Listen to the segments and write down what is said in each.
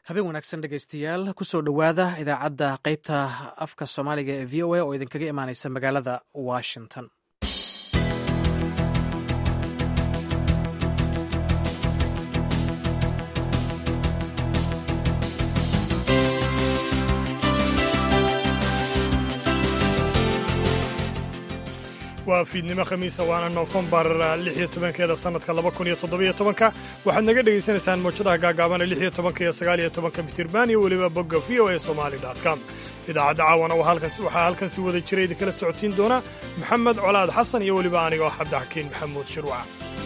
habeen wanaagsan dhegaystayaal kusoo dhowaada idaacadda qaybta afka soomaaliga ee v o a oo idinkaga imaaneysa magaalada washington waa fiidnimo khamiisa waana noofembar lixiyo tobankeeda sannadka laba kun iyo toddobiyo tobanka waxaad naga dhegaysanaysaan mawjadaha gaagaabana lixiyo tobanka iyo sagaaliyo tobanka mitirban iyo weliba bogga v o a somali com idaacadda caawana waxaa halkan si wada jira idinkala socodsiin doona maxamed colaad xasan iyo weliba aniga oo cabdixakiin maxamuud shirwac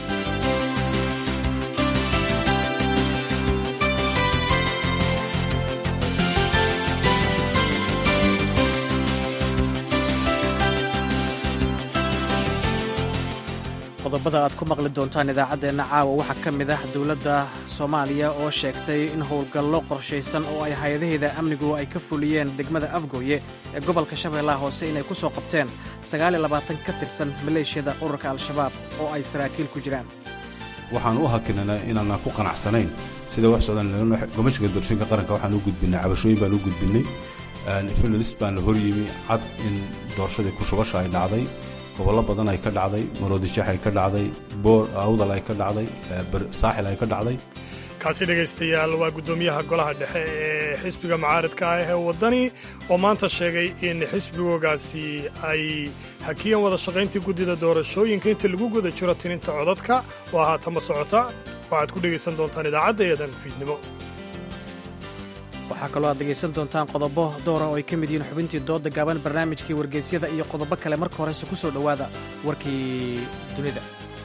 qodobada aad ku maqli doontaan idaacaddeenna caawa waxaa ka mid ah dowladda soomaaliya oo sheegtay in howlgallo qorshaysan oo ay hay-adaheeda amnigu ay ka fuliyeen degmada afgooye ee gobolka shabeellaha hoose inay ku soo qabteen ka tirsan maleeshiyada ururka al-shabaab oo ay saraakiil ku jiraan waxaan u hakinanaa inaanaan ku qanacsanayn sida wax socdaan gomashka doorashooyinka qaranka waxaan u gudbinay cabashooyin baan u gudbinay filis baan la horyimi cad in doorashadii kushubasha ay dhacday gobollo badan ay ka dhacday maroodijeex ay ka dhacday boor awdal ay ka dhacday saaxil ay ka dhacday kaasi dhegaystayaal waa guddoomiyaha golaha dhexe ee xisbiga mucaaridka ah ee waddani oo maanta sheegay in xisbigoogaasi ay hakiyeen wada shaqayntii guddida doorashooyinka inta lagu guda jiro tininta codadka oo haatama socota waxaad ku dhegaysan doontaan idaacadda eedan fiidnimo waxaa kaloo aad dhegaysan doontaan qodobo doora oo ay ka mid yihiin xubintii doodda gaaban barnaamijkii wargeysyada iyo qodobo kale marka horese ku soo dhowaada warkii dunida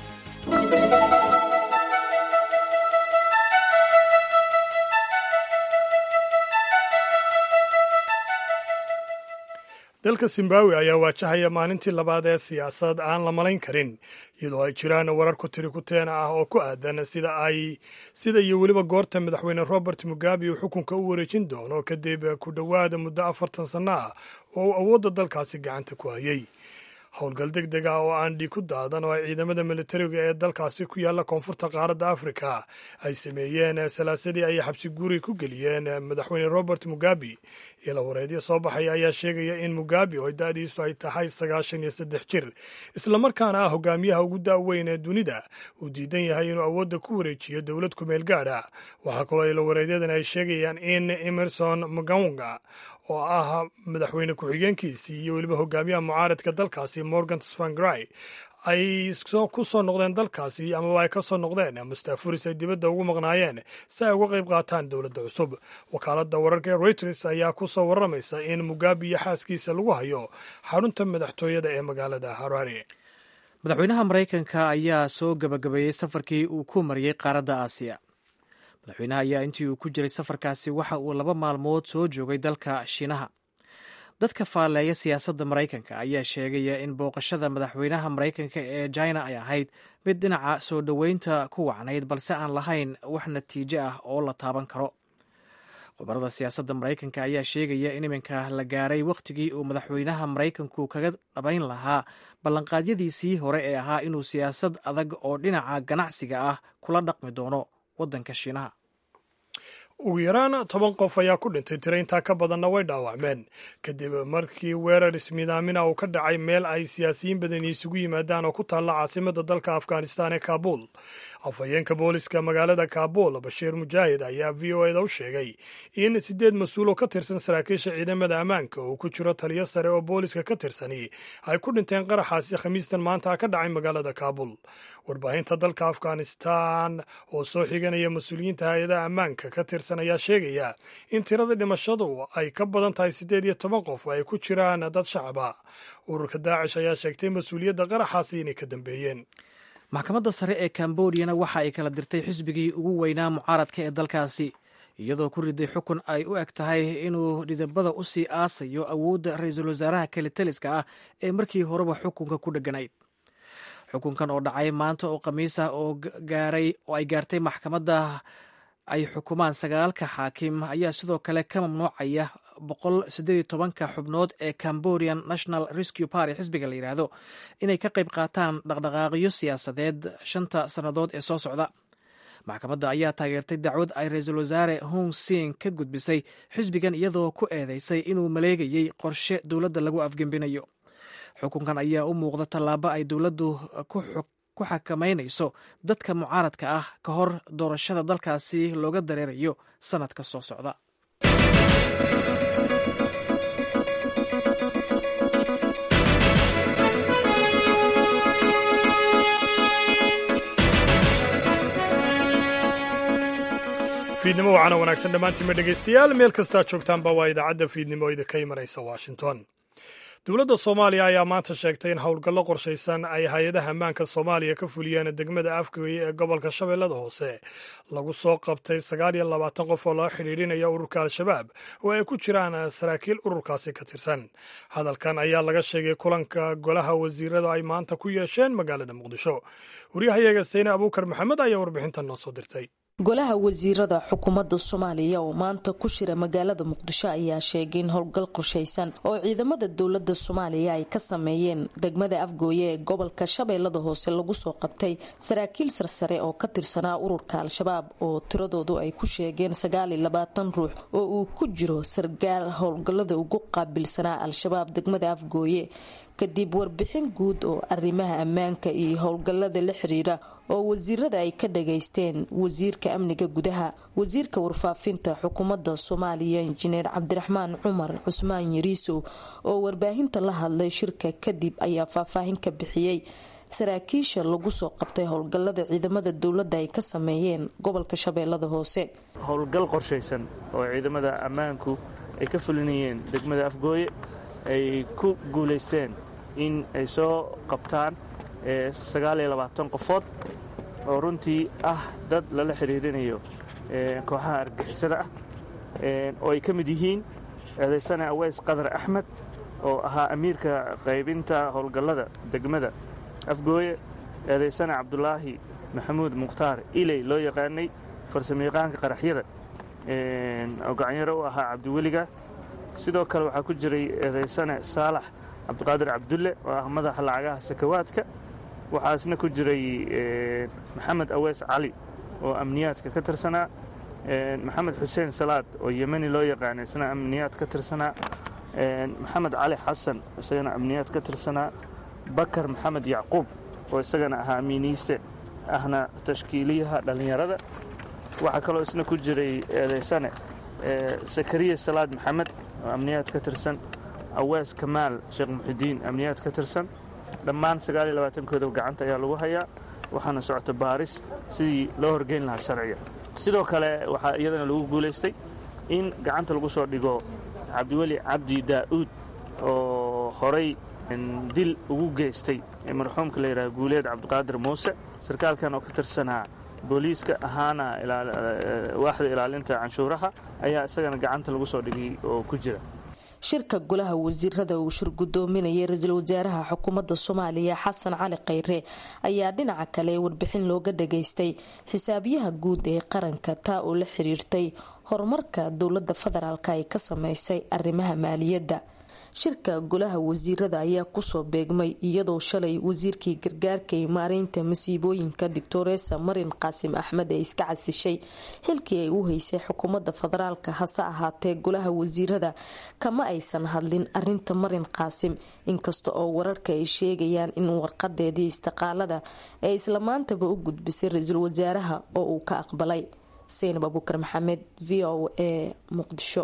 dalka zimbabwe ayaa waajahaya maalintii labaad ee siyaasad aan la malayn karin iyadoo ay jiraan warar ku tiri kuteena ah oo ku aadan sida ay sida iyo weliba goorta madaxweyne robert mugabe uu xukunka u wareejin doono kadib ku dhowaada muddo afartan sanno ah oo uu awoodda dalkaasi gacanta ku hayay howlgal deg deg ah oo aan dhiig ku daadan oo ay ciidamada militariga ee dalkaasi ku yaalla koonfurta qaaradda afrika ay sameeyeen salaasadii ayay xabsi guuri ku geliyeen madaxweyne robert mugabe ilo wareedyo soo baxaya ayaa sheegaya in mugabe oo da-diisu ay tahay sagaashan iyo saddex jir islamarkaana ah hogaamiyaha ugu daaweyn ee dunida uu diidan yahay inuu awoodda ku wareejiyo dowlad kumeel gaadha waxaa kaloo ilo wareedyadan ay sheegayaan in emerson mgaunga oo ah madaxweyne ku-xigeenkiisii iyo weliba hogaamiyaha mucaaradka dalkaasi morgan spangrai ay ku soo noqdeen dalkaasi amaba ay ka soo noqdeen mustaafuris ay dibadda ugu maqnaayeen si ay uga qayb qaataan dowladda cusub wakaaladda wararka ee reuters ayaa ku soo warramaysa in mugabe iyo xaaskiisa lagu hayo xarunta madaxtooyada ee magaalada harare madaxweynaha maraykanka ayaa soo gabagabeeyey safarkii uu ku mariyey qaaradda aasiya madaxweynaha ayaa intii uu ku jiray safarkaasi waxa uu laba maalmood soo joogay dalka shiinaha dadka faalleeya siyaasadda maraykanka ayaa sheegaya in booqashada madaxweynaha maraykanka ee china ay ahayd mid dhinaca soo dhoweynta ku wacnayd balse aan lahayn wax natiijo ah oo la taaban karo khubarada siyaasadda maraykanka ayaa sheegaya in iminka la gaaray wakhtigii uu madaxweynaha maraykanku kaga dhabayn lahaa ballanqaadyadiisii hore ee ahaa inuu siyaasad adag oo dhinaca ganacsiga ah kula dhaqmi doono waddanka shiinaha ugu yaraan toban qof ayaa ku dhintay tiro intaa ka badanna way dhaawacmeen kadib markii weerar ismidaamina uu ka dhacay meel ay siyaasiyiin badani isugu yimaadaan oo ku taalla caasimada dalka afghanistan ee kaabul afhayeenka booliska magaalada kaabul bashiir mujaahid ayaa v o eda u sheegay in siddeed mas-uul oo ka tirsan saraakiisha ciidamada ammaanka uu ku jiro taliyo sare oo booliska ka tirsani ay ku dhinteen qaraxaasi khamiistan maanta ka dhacay magaalada kaabul warbaahinta dalka afghanistan oo soo xiganaya mas-uuliyiinta hay-adaha ammaanka ka tirsan ayaa sheegaya in tirada dhimashadu ay ka badan tahay siddeed iyo toban qof oo ay ku jiraan dad shacaba ururka daacish ayaa sheegtay mas-uuliyadda qaraxaasi inay ka dambeeyeen maxkamadda sare ee kambodiyana waxa ay kala dirtay xisbigii ugu weynaa mucaaradka ee dalkaasi iyadoo ku riday xukun ay u eg tahay inuu dhidabada u sii aasayo awoodda ra-iisul wasaaraha kelitaliska ah ee markii horeba xukunka ku dheganayd xukunkan oo dhacay maanta oo khamiis ah oo gaaray oo ay gaartay maxkamadda ay xukumaan sagaalka xaakim ayaa sidoo kale ka mamnuucaya boqol siddeed iyo tobanka xubnood ee cambodian national rescue party xisbiga la yidhaahdo inay ka qayb qaataan dhaqdhaqaaqyo siyaasadeed shanta sannadood ee soo socda maxkamadda ayaa taageertay dacwad ay ra-iisul wasaare hong sing ka gudbisay xisbigan iyadoo ku eedeysay inuu maleegayey qorshe dowladda lagu afgembinayo xukunkan ayaa u muuqda tallaabo ay dowladdu ku xakamaynayso dadka mucaaradka ah ka hor doorashada dalkaasi looga dareerayo sannadka soo socda fiidnimo wacana wanaagsan dhammaantiinma dhegaystayaal meel kastaa joogtaanba waa idaacadda fiidnimo idinka imanaysa washington dowladda soomaaliya ayaa maanta sheegtay in howlgallo qorshaysan ay hay-adaha ammaanka soomaaliya ka fuliyeen degmada afgooye ee gobolka shabeellada hoose lagu soo qabtay sagaal iyo labaatan qof oo loo xidhiidhinaya ururka al-shabaab oo ay ku jiraan saraakiil ururkaasi ka tirsan hadalkan ayaa laga sheegay kulanka golaha wasiirada ay maanta ku yeesheen magaalada muqdisho waryahayaga sayne abuukar maxamed ayaa warbixintan noo soo dirtay golaha wasiirada xukuumadda soomaaliya oo maanta ku shira magaalada muqdisho ayaa sheegay in howlgal qorshaysan oo ciidamada dowlada soomaaliya ay ka sameeyeen degmada afgooye ee gobolka shabeellada hoose lagu soo qabtay saraakiil sarsare oo ka tirsanaa ururka al-shabaab oo tiradoodu ay ku sheegeen sagaal iyo labaatan ruux oo uu ku jiro sargaal howlgallada ugu qaabilsanaa al-shabaab degmada afgooye kadib warbixin guud oo arrimaha ammaanka iyo howlgallada la xiriira oo wasiirada ay ka dhageysteen wasiirka amniga gudaha wasiirka warfaafinta xukuumadda soomaaliya injineer cabdiraxmaan cumar cusmaan yariisow oo warbaahinta la hadlay shirka kadib ayaa faahfaahin ka bixiyey saraakiisha lagu soo qabtay howlgallada ciidamada dowladda ay ka sameeyeen gobolka shabeellada hoose howlgal qorshaysan oo ciidamada ammaanku ay ka fulinayeen degmada afgooye ay ku guulaysteen in ay soo qabtaan sagaaliyo labaatan qofood oo runtii ah dad lala xiriirinayo kooxaha argixisada ah oo ay ka mid yihiin eedaysane aweys qadar axmed oo ahaa amiirka qaybinta howlgallada degmada afgooye eedaysane cabdulaahi maxamuud mukhtaar iley loo yaqaanay farsamayaqaanka qaraxyada oo gacanyaro u ahaa cabdiweliga sidoo kale waxaa ku jiray eedaysane saalax cabdiqaadir cabdulle oo ah madaxa lacagaha sakawaadka waxaasna ku jiray maxamed aweys cali oo amniyaadka ka tirsanaa maxamed xuseen salaad oo yemeni loo yaqaana isna amniyaad ka tirsanaa maxamed cali xasan isagana amniyaad ka tirsanaa bakar maxamed yacquub oo isagana ahaa amiiniiste ahna tashkiiliyaha dhallinyarada waxaa kaloo isna ku jiray eedaysane sakariya salaad maxamed oo amniyaad ka tirsan awees kamaal sheekh muxidiin amniyaad ka tirsan dhammaan sagaaliyo labaatankooda gacanta ayaa lagu hayaa waxaana socota baaris sidii loo horgeyn lahaa sharciga sidoo kale waxaa iyadana lagu guulaystay in gacanta lagu soo dhigo cabdiweli cabdi daa'uud oo horay dil ugu geystay marxuumka la yidhaha guuleed cabdiqaadir muuse sarkaalkan oo ka tirsanaa booliiska ahaana waaxda ilaalinta canshuuraha ayaa isagana gacanta lagu soo dhigay oo ku jira shirka golaha wasiirada uu shir gudoominayay ra-iisul wasaaraha xukuumadda soomaaliya xasan cali khayre ayaa dhinaca kale warbixin looga dhageystay xisaabiyaha guud ee qaranka taa oo la xiriirtay horumarka dowladda federaalk ay ka sameysay arrimaha maaliyadda shirka golaha wasiirada ayaa kusoo beegmay iyadoo shalay wasiirkii gargaarka ee maareynta masiibooyinka doctoresa marin qaasim axmed ee iska casishay xilkii ay u heysay xukuumadda federaalka hase ahaatee golaha wasiirada kama aysan hadlin arinta marin qaasim inkasta oo wararka ay sheegayaan in warqadeedii istiqaalada ee isla maantaba u gudbisay ra-iisul wasaaraha oo uu ka aqbalay seynab abuukar maxamed v o a muqdisho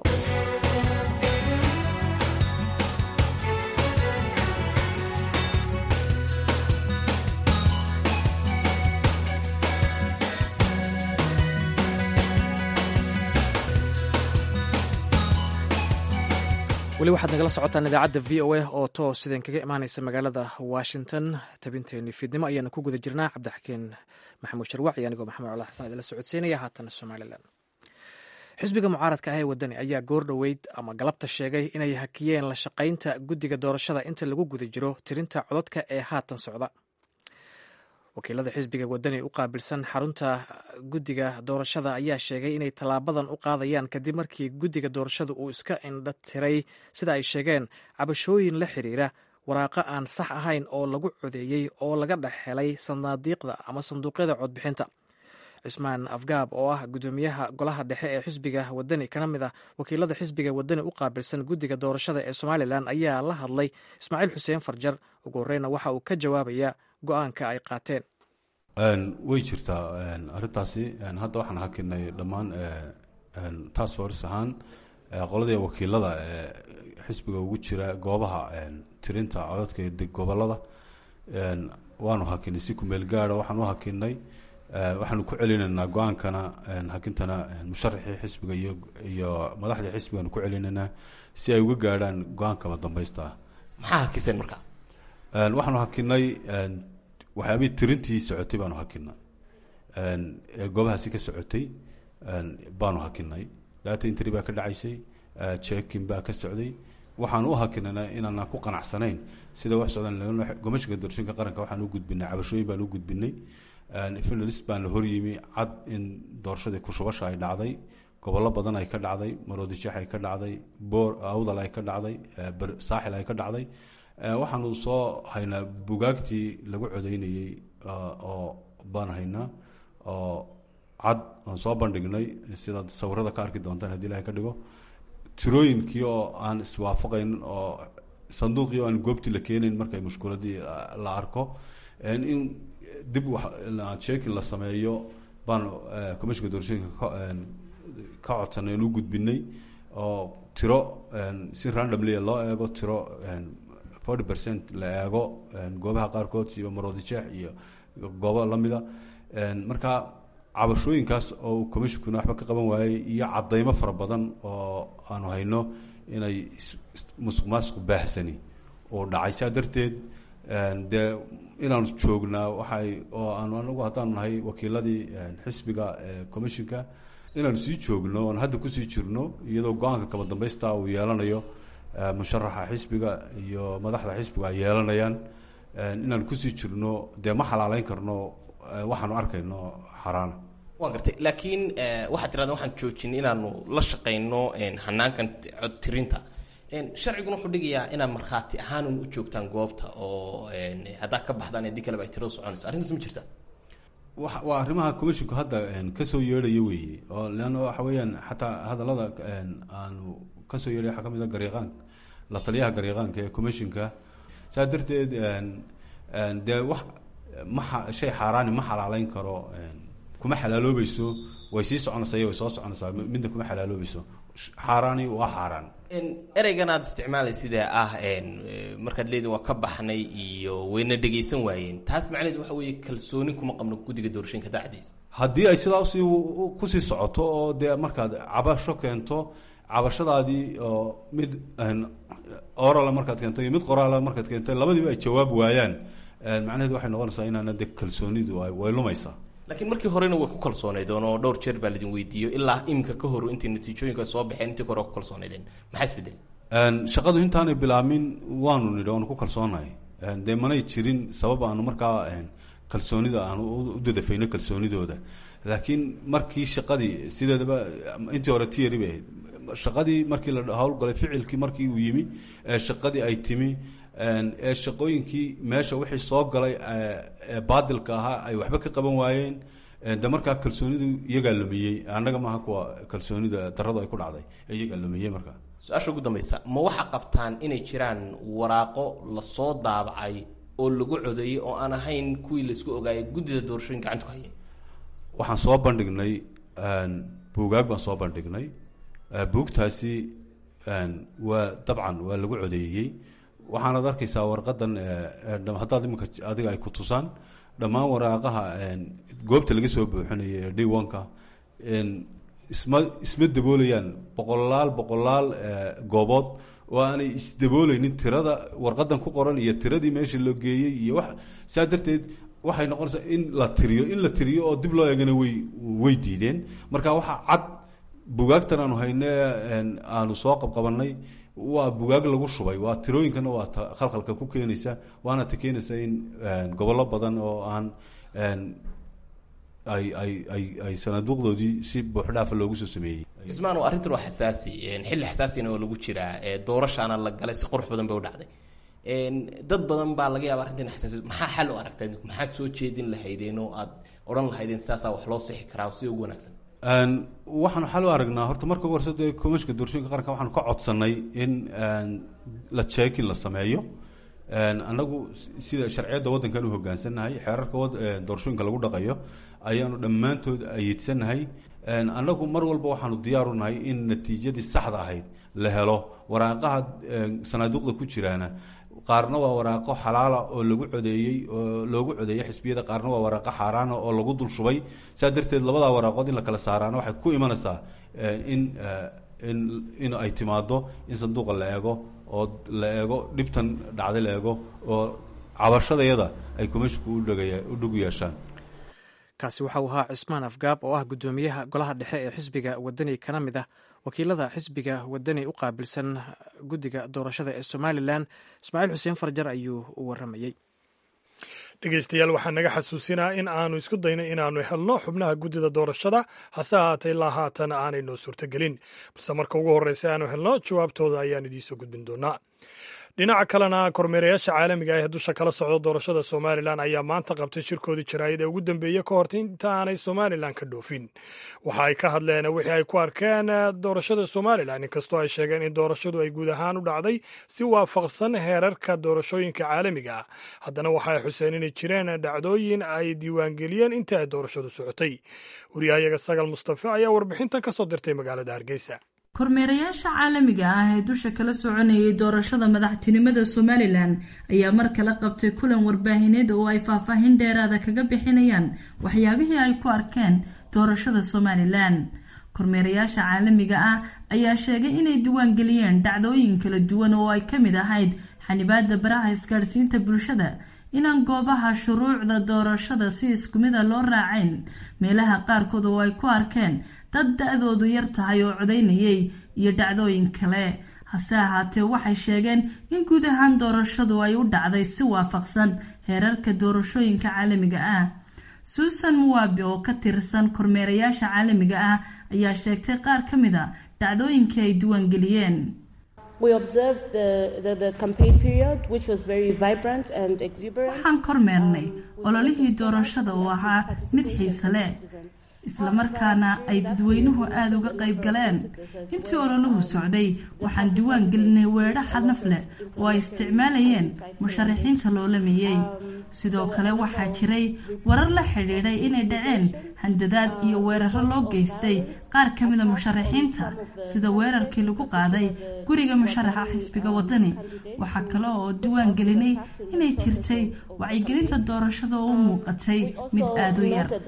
weli waxaad nagala socotaan idaacadda v o a oo toos idin kaga imaaneysa magaalada washington tabinteeni fiidnimo ayaanu ku guda jirnaa cabdixakiin maxamuud sharwac iyo anigoo maxamed cala xasan idinla socodsiinaya haatan somalilan xisbiga mucaaradka ah ee wadani ayaa goor dhoweyd ama galabta sheegay inay hakiyeen la shaqaynta guddiga doorashada inta lagu guda jiro tirinta cododka ee haatan socda wakiilada xisbiga wadani u qaabilsan xarunta guddiga doorashada ayaa sheegay inay tallaabadan u qaadayaan kadib markii guddiga doorashada uu iska indha tiray sida ay sheegeen cabashooyin la xiriira waraaqo aan sax ahayn oo lagu codeeyey oo laga dhex helay sanaadiiqda ama sanduuqyada codbixinta cismaan afgaab oo ah gudoomiyaha golaha dhexe ee xisbiga wadani kana mid ah wakiilada xisbiga wadani u qaabilsan guddiga doorashada ee somalilan ayaa la hadlay ismaaciil xuseen farjar ugu horeyna waxa uu ka jawaabaya go-aanka ay qaateen way jirtaa arintaasi hadda waxaan hakinay dhammaan task force ahaan qoladii wakiilada xisbiga ugu jira goobaha tirinta codadka gobolada waanu hakinay si kumeel gaara waxaan u hakinay waxaanu ku celinaynaa go-aankana hakintana musharaxii xisbiga iyo iyo madaxdii xisbigaanu ku celinaynaa si ay uga gaadhaan go-aankama dambaysta ah maxaa hakiseen marka waxaanu hakinay waxyaabihii tirintii socotay baanu hakinay ee goobahaasi ka socotay baanu hakinay data intry baa ka dhacaysay jekin baa ka socday waxaan u hakinana inaana ku qanacsanayn sida wax socdaan gomashka doorashooyinka qaranka waxaan u gudbinay cabashooyin baan u gudbinay finalist baan la horyimi cad in doorashadii kushubasha ay dhacday gobollo badan ay ka dhacday maroodijeex ay ka dhacday boor awdal ay ka dhacday saaxil ay ka dhacday waxaanu soo haynaa bugaagtii lagu codeynayey oo baan haynaa oo cad aan soo bandhignay sidaad sawirada ka arki doontaan hadii ilahay ka dhigo tirooyinkii oo aan iswaafaqayn oo sanduuqii oo aan goobtii la keenayn markay mushkuladii la arko in dib sheekin la sameeyo baan commishinka doorashooyinka ka codsanay aan u gudbinay oo tiro si randomly loo eego tiro forty percent la eego goobaha qaarkood iyo maroodijeex iyo goobo lamida marka cabashooyinkaas oo commishinkuna waxba ka qaban waayey iyo cadaymo fara badan oo aanu hayno inay musuq maasuq baahsani oo dhacay saa darteed dee inaanu joognaa waxay oo aanu anagu haddaanu nahay wakiiladii xisbiga commishinka inaanu sii joogno oon hadda kusii jirno iyadoo go-aanka kaba dambaysta uu yeelanayo musharaxa xisbiga iyo madaxda xisbiga ay yeelanayaan inaanu kusii jirno dee ma xalaaleyn karno waxaanu arkayno xaraana waa gartay laakiin waxaad tirahda waxaan joojinay inaanu la shaqayno hanaankan cod tirinta sharciguna wuxuu dhigayaa inaad markhaati ahaan u joogtaan goobta oo haddaa ka baxdaan haddii kaleba ay tiradu soconayso arrintaas ma jirta wa waa arrimaha commisshinku hadda kasoo yeedhaya weeye oo leanna waxa weeyaan xataa hadallada aanu kasoo yeedhay waxaa ka mid a gariiqaanka la taliyaha gariiqaanka ee commishinka saa darteed dee wax ma shay xaaraani ma xalaaleyn karo kuma xalaaloobayso way sii soconaysaa iyo way soo soconaysaa midna kuma xalaaloobayso xaaraani waa xaaraan ereygan aada isticmaalay sidee ah markaad leedin waa ka baxnay iyo wayna dhegaysan waayeen taas macnaheed waxa weeye kalsooni kuma qabno guddiga doorashooyinka daacdiisa haddii ay sidaa usii kusii socoto oo dee markaad cabasho keento cabashadaadii oo mid orala markaad keento iyo mid qoraala markaad keento labadiiba ay jawaab waayaan macnaheed waxay noqonaysaa inaana de kalsoonidu way lumaysaa laakiin markii horena way ku kalsooneydeen oo dhowr jeer baa laidin weydiiyo ilaa iminka ka hor intay natiijooyinka soo baxeen intii hore ku kalsooneydeen maxaa isbedel shaqadu intaanay bilaamin waanu nidhi waanu ku kalsoonahay dee manay jirin sabab aanu markaa kalsoonida aanu u dadafayno kalsoonidooda laakiin markii shaqadii sideedaba intii hore tiyari bay ahayd shaqadii markii la howlgalay ficilkii markii uu yimi shaqadii ay timi ee shaqooyinkii meesha wixii soo galay ee baadilka ahaa ay waxba ka qaban waayeen de markaa kalsoonidu iyagaa lumiyey annaga maaha kuwa kalsoonida daradu ay ku dhacday ee iyagaa lumiyey markaa su-aasha ugu dambaysa ma waxaa qabtaan inay jiraan waraaqo lasoo daabacay oo lagu codeeyey oo aan ahayn kuwii laisku ogaayay guddida doorashooyin gacanta ku hayay waxaan soo bandhignay buugaag baan soo bandhignay buugtaasi waa dabcan waa lagu codeeyey waxaanaad arkaysaa warqadan haddaad iminka adiga ay ku tusaan dhammaan waraaqaha goobta laga soo buuxinaya ee d onka isma isma daboolayaan boqolaal boqolaal goobood oo aanay isdabooleynin tirada warqadan ku qoran iyo tiradii meesha loo geeyey iyo wax saa darteed waxay noqonaysaa in la tiriyo in la tiriyo oo dib loo eegana way way diideen marka waxaa cad bugaagtan aanu hayne aanu soo qabqabanay waa bugaag lagu shubay waa tirooyinkana waa ta khalkhalka ku keenaysa waana ta keenaysa in gobollo badan oo aan ay ay ay ay sanaaduuqdoodii si buuxdhaafa loogu soo sameeyey ismaan arrintan waa xasaasi xilli xasaasina oo lagu jiraa doorashaana la galay si qurux badan bay u dhacday dad badan baa laga yaaba arrintan xasaasiya maxaa xal u aragtaa maxaad soo jeedin lahaydeen oo aad odhan lahaydeen sidaasaa wax loo sixi karaa sida ugu wanaagsan waxaanu xal u aragnaa horta marka ugu horse dee komishinka doorashooyinka qaranka waxaanu ka codsanay in la jeekin la sameeyo annagu sida sharciyadda waddankan u hogaansanahay xeerarka doorashooyinka lagu dhaqayo ayaanu dhammaantood ayidsanahay annagu mar walba waxaanu diyaaru nahay in natiijadii saxda ahayd la helo waraaqaha sanaaduuqda ku jiraana qaarna waa waraaqo xalaala oo lagu codeeyey oo loogu codeeyey xisbiyada qaarna waa waraaqo xaaraana oo lagu dul shubay saa darteed labadaa waraaqood in la kala saaraana waxay ku imanaysaa in in in ay timaado in sanduuqa la eego oo la eego dhibtan dhacday la eego oo cabashadayada ay komishinku udhagaya u dhug yeeshaan kaasi waxa uu ahaa cismaan afgaab oo ah guddoomiyaha golaha dhexe ee xisbiga wadani kana mid ah wakiilada xisbiga wadani u qaabilsan guddiga doorashada ee somalilan ismaaciil xuseen farjar ayuu u waramayey dhegeystayaal waxaa naga xasuusinaa in aanu isku dayno inaannu helno xubnaha guddida doorashada hase ahaatee ilaa haatan aanay noo suurtogelin balse marka ugu horreysa aanu helno jawaabtooda ayaan idiinsoo gudbin doonaa dhinaca kalena kormeerayaasha caalamiga ah ee dusha kala socda doorashada somalilan ayaa maanta qabtay shirkoodii jaraayad ee ugu dambeeyey ka horta inta aanay somalilan ka dhoofin waxa ay ka hadleen wixii ay ku arkeen doorashada somalilan inkastoo ay sheegeen in doorashadu ay guud ahaan u dhacday si waafaqsan heerarka doorashooyinka caalamiga ah haddana waxa ay xuseen inay jireen dhacdooyin ay diiwaangeliyeen intii ay doorashadu socotay wariyahayaga sagal mustafe ayaa warbixintan ka soo dirtay magaalada hargeysa kormeerayaasha caalamiga ah ee dusha kala soconayay doorashada madaxtinimada somalilan ayaa mar kale qabtay kulan warbaahineed oo ay faahfaahin dheeraada kaga bixinayaan waxyaabihii ay ku arkeen doorashada somalilan kormeerayaasha caalamiga ah ayaa sheegay inay diiwaangeliyeen dhacdooyin kala duwan oo ay ka mid ahayd xanibaada baraha isgaadhsiinta bulshada inaan goobaha shuruucda doorashada si isku mida loo raacayn meelaha qaarkood oo ay ku arkeen dad da-doodu yar tahay oo codaynayay iyo dhacdooyin kale hase ahaatee waxay sheegeen in guud ahaan doorashadu ay u dhacday si waafaqsan heerarka doorashooyinka caalamiga ah suusan muwabi oo ka tirsan kormeerayaasha caalamiga ah ayaa sheegtay qaar ka mid a dhacdooyinkii ay diiwaangeliyeen waxaan kormeernay ololihii doorashada oo ahaa mid xiise leh islamarkaana ay dadweynuhu aada uga qayb galeen intii ololahu socday waxaan diiwaan gelinay weedho xanaf leh oo ay isticmaalayeen musharaxiinta loolameeyey sidoo kale waxaa jiray warar la xidhiidhay inay dhaceen handadaad iyo weeraro loo geystay qaar ka mida musharaxiinta sida weerarkii lagu qaaday guriga musharaxa xisbiga wadani waxaa kale oo diiwaan gelinay inay jirtay wacyigelinta doorashada oo u muuqatay mid aada u yar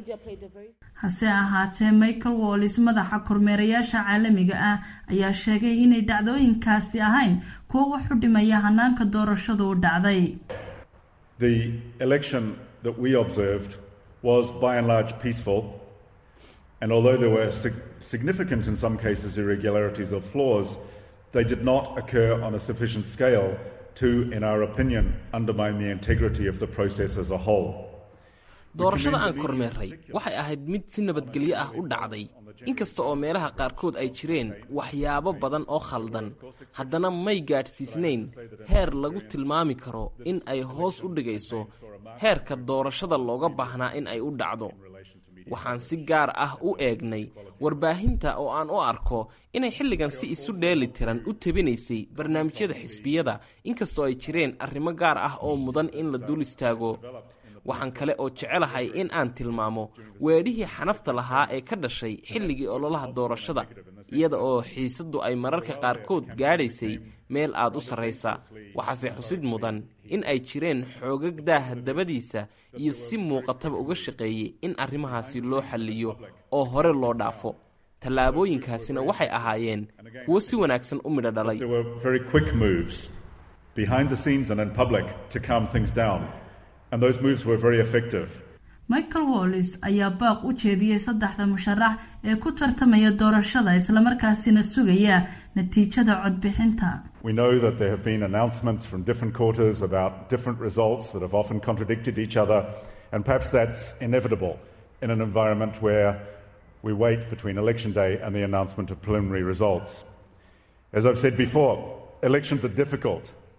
hase ahaatee michael wallis madaxa kormeerayaasha caalamiga ah ayaa sheegay inay dhacdooyinkaasi ahayn kuwo wax u dhimaya hanaanka doorashadu u dhacday The election that we observed was by and large peaceful, and although there were sig- significant, in some cases, irregularities or flaws, they did not occur on a sufficient scale to, in our opinion, undermine the integrity of the process as a whole. doorashada aan kormeerray waxay ahayd mid si nabadgelyo ah u dhacday inkasta oo meelaha qaarkood ay jireen waxyaabo badan oo khaldan haddana may gaadhsiisnayn heer lagu tilmaami karo in ay hoos u dhigayso heerka doorashada looga baahnaa in ay u dhacdo waxaan si gaar ah u eegnay warbaahinta oo aan u arko inay xilligan si isu dheeli tiran u tebinaysay barnaamijyada xisbiyada inkastoo ay jireen arrimo gaar ah oo mudan in la dul istaago waxaan kale oo jecelahay in aan tilmaamo weedhihii xanafta lahaa ee ka dhashay xilligii ololaha doorashada iyada oo xiisaddu ay mararka qaarkood gaadhaysay meel aad u sarraysa waxaase xusid mudan in ay jireen xoogag daaha dabadiisa iyo si muuqataba uga shaqeeyey in arrimahaasi loo xalliyo oo hore loo dhaafo tallaabooyinkaasina waxay ahaayeen kuwo si wanaagsan u midho dhalay There were very quick moves behind the scenes and in public to calm things down, and those moves were very effective. michael wallis ayaa baaq u jeediyey saddexda musharax ee ku tartamaya doorashada islamarkaasina sugaya natiijada codbixinta We know that there have been announcements from different quarters about different results that have often contradicted each other, and perhaps that's inevitable in an environment where we wait between election day and the announcement of preliminary results. As I've said before, elections are difficult,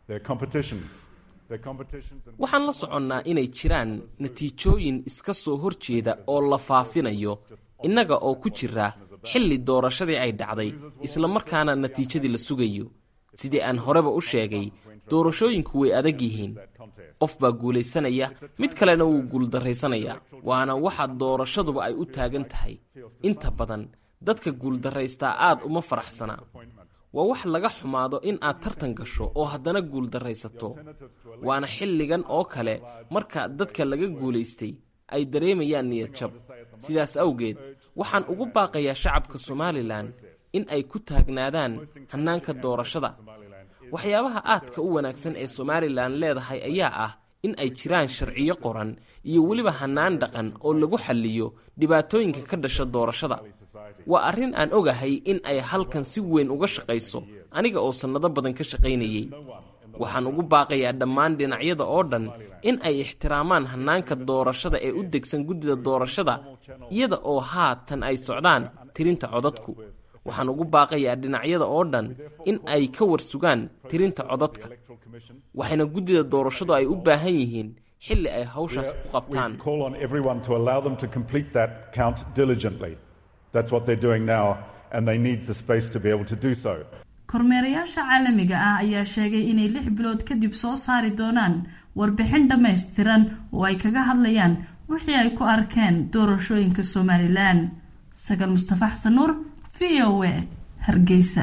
Their competitions. Their competitions and waxaan la soconnaa inay jiraan natiijooyin iska soo hor jeeda oo la faafinayo innaga oo ku jira xilli doorashadii ay dhacday isla markaana natiijadii la sugayo sidii aan horeba u sheegay doorashooyinku way adag yihiin qof baa guulaysanaya mid kalena wuu guuldarraysanayaa waana waxa doorashaduba ay u taagan tahay inta badan dadka guuldarraystaa aad uma faraxsana waa wax laga xumaado in aad tartan gasho oo haddana guuldarraysato waana xilligan oo kale marka dadka laga guulaystay ay dareemayaan niyad jab sidaas awgeed waxaan ugu baaqayaa shacabka somalilan in ay ku taagnaadaan hannaanka doorashada waxyaabaha aadka u wanaagsan ee somalilan leedahay ayaa ah in ay jiraan sharciyo qoran iyo weliba hannaan dhaqan oo lagu xalliyo dhibaatooyinka ka dhasha doorashada waa arrin aan ogahay in ay halkan si weyn uga shaqayso aniga oo sannado badan ka shaqaynayey waxaan ugu baaqayaa dhammaan dhinacyada oo dhan in ay ixtiraamaan hannaanka doorashada ee u degsan guddida doorashada iyada oo haatan ay socdaan tirinta codadku waxaan ugu baaqayaa dhinacyada oo dhan in ay ka warsugaan tirinta codadka waxayna guddida doorashadu ay u baahan yihiin xilli ay hawshaas ku qabtaan We call on everyone to allow them to complete that count diligently. That's what they're doing now, and they need the space to be able to do so. kormeerayaasha caalamiga ah ayaa sheegay inay lix bilood kadib soo saari doonaan warbixin dhammaystiran oo ay kaga hadlayaan wixii ay ku arkeen doorashooyinka somalilan sagal mustafa xasan nuur v o a hargeysa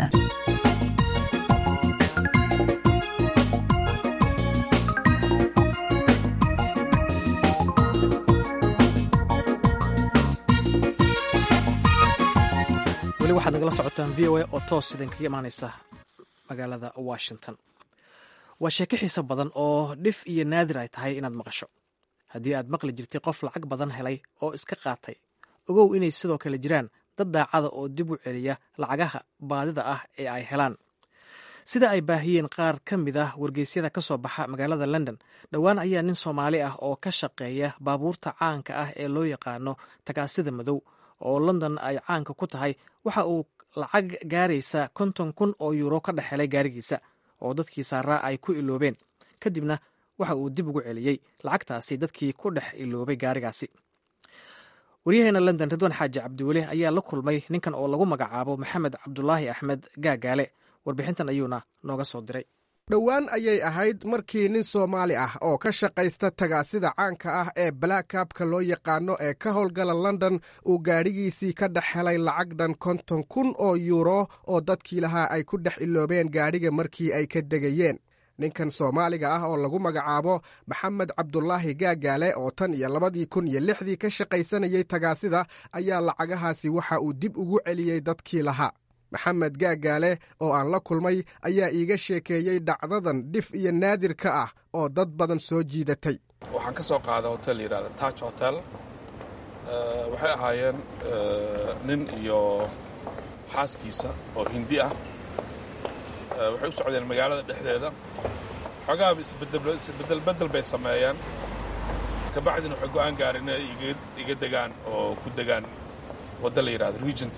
weli waxaad nagala socotaan v o a oo toos idinkaga imaaneysa magaalada washington waa sheeko xiiso badan oo dhif iyo naadir ay tahay inaad maqasho haddii aad maqli jirtay qof lacag badan helay oo iska qaatay ogow inay sidoo kale jiraan dad daacada oo dib u celiya lacagaha baadida ah ee ay helaan sida ay baahiyeen qaar ka mid ah wargeysyada ka soo baxa magaalada london dhowaan ayaa nin soomaali ah oo ka shaqeeya baabuurta caanka ah ee loo yaqaano tagaasida madow oo london ay caanka ku tahay waxa uu lacag gaaraysa konton kun oo yuuro ka dhex helay gaarigiisa oo dadkii saaraa ay ku iloobeen kadibna waxa uu dib ugu celiyey lacagtaasi dadkii ku dhex iloobay gaarigaasi waryaheena london ridwaan xaaji cabdiweli ayaa la kulmay ninkan oo lagu magacaabo maxamed cabdulaahi axmed gaagaale warbixintan ayuuna nooga soo diray dhowaan ayay ahayd markii nin soomaali ah oo ka shaqaysta tagaasida caanka ah ee blackabka loo yaqaano ee ka howlgala london uu gaadhigiisii ka dhex helay lacag dhan konton kun oo yuuro oo dadkii lahaa ay ku dhex iloobeen gaadhiga markii ay ka degayeen ninkan soomaaliga ah oo lagu magacaabo maxamed cabdulaahi gaagaale oo tan iyo labadii kun iyo lixdii ka shaqaysanayey tagaasida ayaa lacagahaasi waxa uu dib ugu celiyey dadkii lahaa maxamed gaagaale oo aan la kulmay ayaa iiga sheekeeyey dhacdadan dhif iyo naadir ka ah oo dad badan soo jiidatay waxaan ka soo qaaday hotel yidhahda taj hotel waxay ahaayeen nin iyo xaaskiisa oo hindi ah waxay u socdeen magaalada dhexdeeda xoogaaba isbedelbedel bay sameeyeen kabacdina waxay go'aan gaareen inay iga degaan oo ku degaan wadda la yidhahdo regent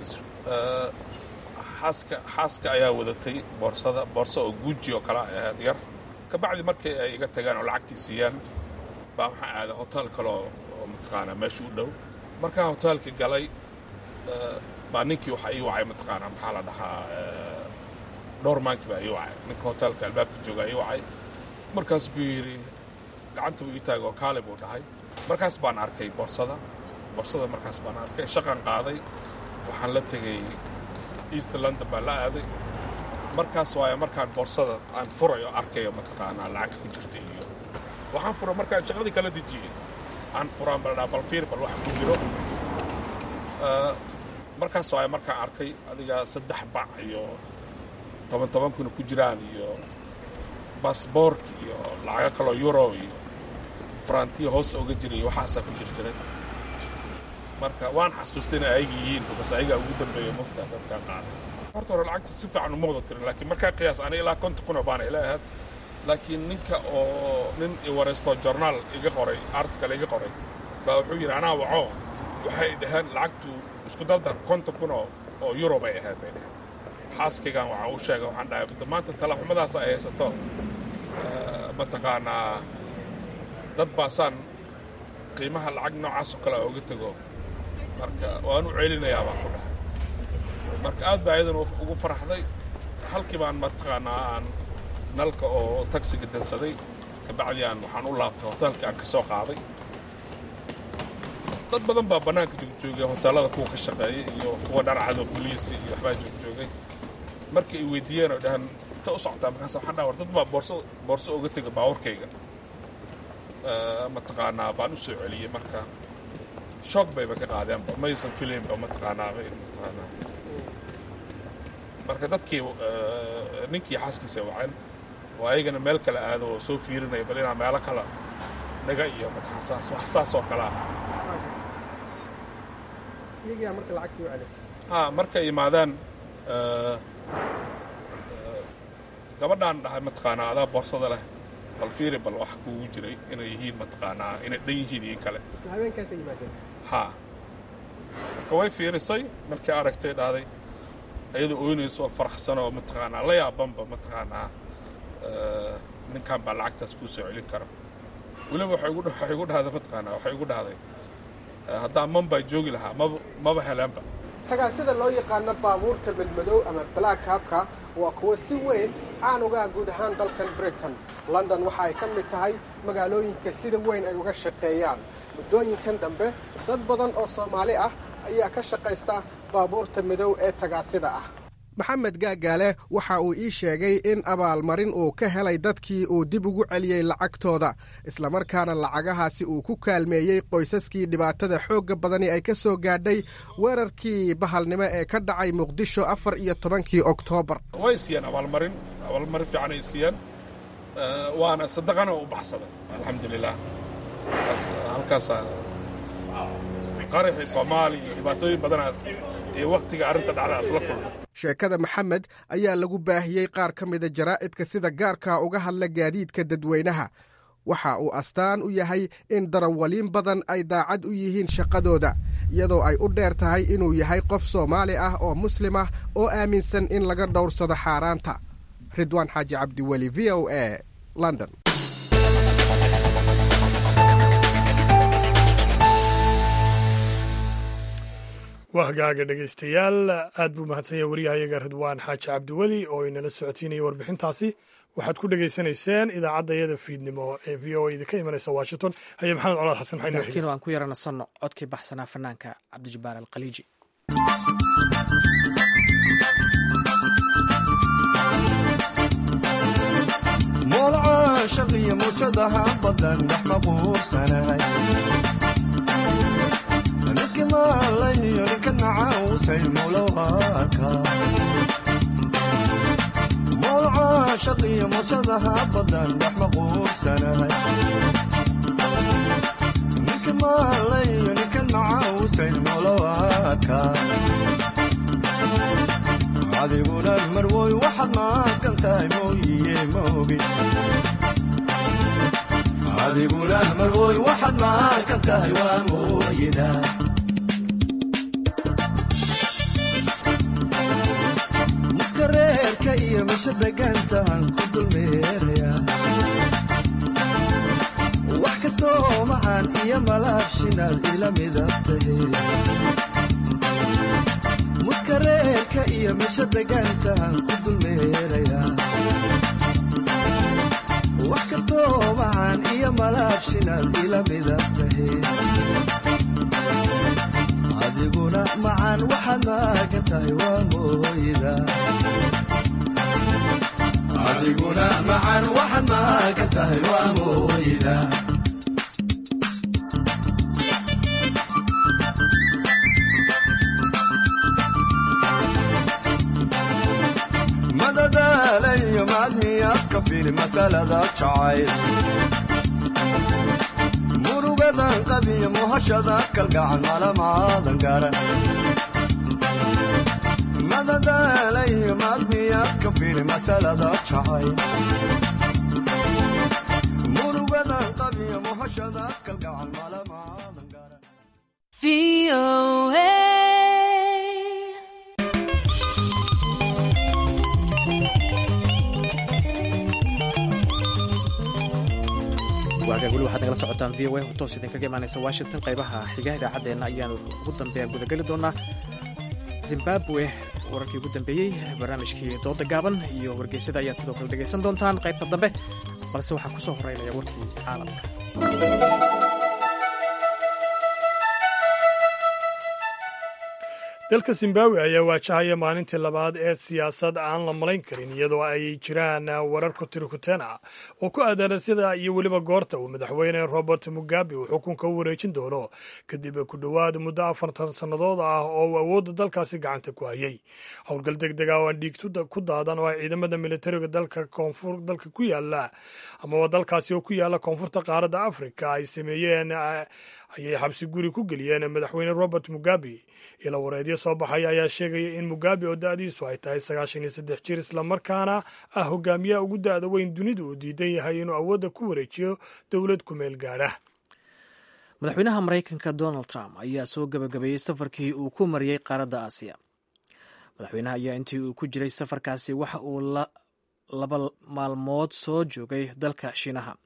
xaaska ayaa wadatay boorsada boorso oo guuji oo kale ay ahayd yar kabacdi markii ay iga tagaan oo lacagtii siiyaan baa waxaan aaday hotel kale oo mataqaanaa meesha u dhow markaan hoteelkii galay baa ninkii waxa ii wacay mataqaanaa maxaa la dhahaa dhowrmaankii baa ii wacay ninka hoteelka albaabka joogaa ii wacay markaas buu yidhi gacanta buu ii taagay oo kaali buu dhahay markaas baan arkay boorsada boorsada markaas baan arkay shaqan qaaday waxaan la tegey east london baan la aaday markaas waayo markaan boorsada aan furayo arkayo mataqaanaa lacagta ku jirta iyo waxaan fura markaan shaqadii kala dejiyey aan furaan baldhaa bal fiir bal waxa ku jiro markaas waayo markaan arkay adiga saddex bac iyo toban toban kuna ku jiraan iyo baasboork iyo lacago kaloo euro iyo farantiya hoos oga jiray iyo waxaasaa ku jir jiray marka waan xasuustay inay ayaga yihiin bas ayagaa ugu dambeeya mogta dadkaan qaaday horta hore lacagta si fiican uma wada tirin laakiin markaa qiyaas aniga ilaa konton kuna baana ila ahayd laakiin ninka oo nin iwareysto journaal iga qoray article iga qoray baa wuxuu yidhi anaa waco waxay dhaheen lacagtu isku daldar konton kun oo oo euro bay ahayd bay dhaheen xaaskaygaan waxaan u sheegay waxaan dhahay maanta talaxumadaas ay haysato mataqaanaa dad baasaan qiimaha lacag noocaas oo kale oga tego marka waan u celinayaa baan ku dhahay marka aad baa iyadan ugu faraxday halkii baan mataqaanaa aan nalka oo tagsiga dansaday kabacdi aan waxaan u laabtay hoteelkii aan ka soo qaaday dad badan baa bannaanka joogjoogay hoteellada kuwa ka shaqeeyay iyo kuwa dharcado boliisi iyo waxbaa joogjoogay markii ay weydiiyeen oo dhahan inta u socotaa markaas waxaan dhaha war dad baa boorso boorso uga tegay baawarkayga mataqaanaa baan u soo celiyey marka shoog bayba ka qaadeenba maysan filaynba mataqaanaa mataqaanaa marka dadkii ninkii xaaskiisa waceen oo ayagana meel kale aado oo soo fiirinaya bal inaa meelo kale dhaga iyo mataqaansaas wax saas oo kale ah ha markay imaadaan gabadhaan dhahay mataqaanaa adaa boorsada leh bal fiiri bal wax kuugu jiray inay yihiin mataqaanaa inay dhan yihiin iyo kale ha marka way fiirisay markii aragtay dhahday iyadoo ooynayso oo faraxsan oo mataqaanaa la yaabanba mataqaanaa ninkan baa lacagtaas kuu soo celin kara weliba waxay igu dhahday mataqaanaa waxay igu dhahday haddaan manbaa joogi lahaa maba maba helaanba tagaasida loo yaqaano baabuurta madmadow ama black habka waa kuwo si weyn caan uga guud ahaan dalkan britain london waxa ay ka mid tahay magaalooyinka sida weyn ay uga shaqeeyaan muddooyinkan dambe dad badan oo soomaali ah ayaa ka shaqaysta baabuurta madow ee tagaasida ah maxamed gaagaale waxa uu ii sheegay in abaalmarin uu ka helay dadkii uu dib ugu celiyey lacagtooda islamarkaana lacagahaasi uu ku kaalmeeyey qoysaskii dhibaatada xoogga badani ay ka soo gaadhay weerarkii bahalnimo ee ka dhacay muqdisho afar iyo tobankii oktoobar way siiyeen abaalmarin abaalmarin fiican ay siiyeen waana sadaqana u baxsaday alxamdulilah halkaasa qaraxii soomaaliya iyo dhibaatooyin badana iyo wakhtiga arrinta dhacda isla kulma sheekada maxamed ayaa lagu baahiyey qaar ka mida jaraa'idka sida gaarka uga hadla gaadiidka dadweynaha waxa uu astaan u yahay in darawaliin badan ay daacad u yihiin shaqadooda iyadoo ay u dheer tahay inuu yahay qof soomaali ah oo muslim ah oo aaminsan in laga dhowrsado xaaraanta ridwaan xaaji cabdiweli v o a london waa hagaaga dhegaystayaal aad buu mahadsanya waryahayaga ridwaan xaaji cabdiweli oo inala socodsiinaya warbixintaasi waxaad ku dhegaysanayseen idaacadda iyada fiidnimo ee v o idinka imanaysa washington haye maxamed colaad xasan laakiin aan ku yara nasanno codkii baxsanaa fanaanka cabdijabbaar alkhaliiji moolcaashaqiyo muujadaha badan dhex maquursanahay ninkimaalayyo ninka nacaawsay mulowhaaka moolcaashaqiyo muujadaha badan dhex maquursanahay ninkimaalayyo ninka nacaawsay mulowhaaka adiguna marwoy waxaad maaqan tahay mooyiye maogi adiguna marwoy waxaad maaqan tahay waa mooyida muska reerka iyo misha degaantahan ku dulmeeraya wax kastoo macaan iyo malaabshinaad ila midab tahe muska reerka iyo misha degaantahan ku dulmeerayaa wax kastoo macaan iyo malaabshinaad ila midab tahe adiguna macaan waxaad maagan tahay waa mooyida adiguna macaan waxaad maagan tahay waa mooyida madadaalayo maadmiyaad ka fili masalada jacayl murugadan qabiyo muhashada kalgacan malamaadan garan madadaalayo maadmiyaad ka fili masalada jacayl murugadan qabiyo muhashada kalgacan malamaadan garan weli waxaad nagala socotaan v o a oo toos idinkaga imaanaysa washington qaybaha xiga idaacaddeena ayaanu ugu dambeeya gudageli doonaa zimbabwe wararkii ugu dambeeyey barnaamijkii dooda gaaban iyo wargeysyada ayaad sidoo kale dhegaysan doontaan qaybta dambe balse waxaan ku soo horeynaya warkii caalamka dalka zimbabwe ayaa waajahaya maalintii labaad ee siyaasad aan la malayn karin iyadoo ay jiraan warar kutirikuteen ah oo ku aadan sida iyo weliba goorta uu madaxweyne robert mugabe uu xukunka u wareejin doono kadib ku dhowaad muddo afartan sannadood ah oo uu awoodda dalkaasi gacanta ku hayay howlgal deg deg ah oo aan dhiig ku daadan oo ay ciidamada militariga dalka koonfur dalka ku yaala amaba dalkaasi oo ku yaala koonfurta qaaradda afrika ay sameeyeen ayay xabsi guri ku geliyeen madaxweyne robert mugabe ila wareedyo soo baxaya ayaa sheegaya in mugabe oo da-diisu ay tahay sagaashan iyo saddex jir islamarkaana ah hogaamiyaha ugu da-da weyn dunidu uu diidan yahay inuu awoodda ku wareejiyo dowlad ku meel gaadha madaxweynaha maraykanka donald trump ayaa soo gebagabeeyey safarkii uu ku mariyey qaaradda aasiya madaxweynaha ayaa intii uu ku jiray safarkaasi waxa uu laba maalmood soo joogay dalka shiinaha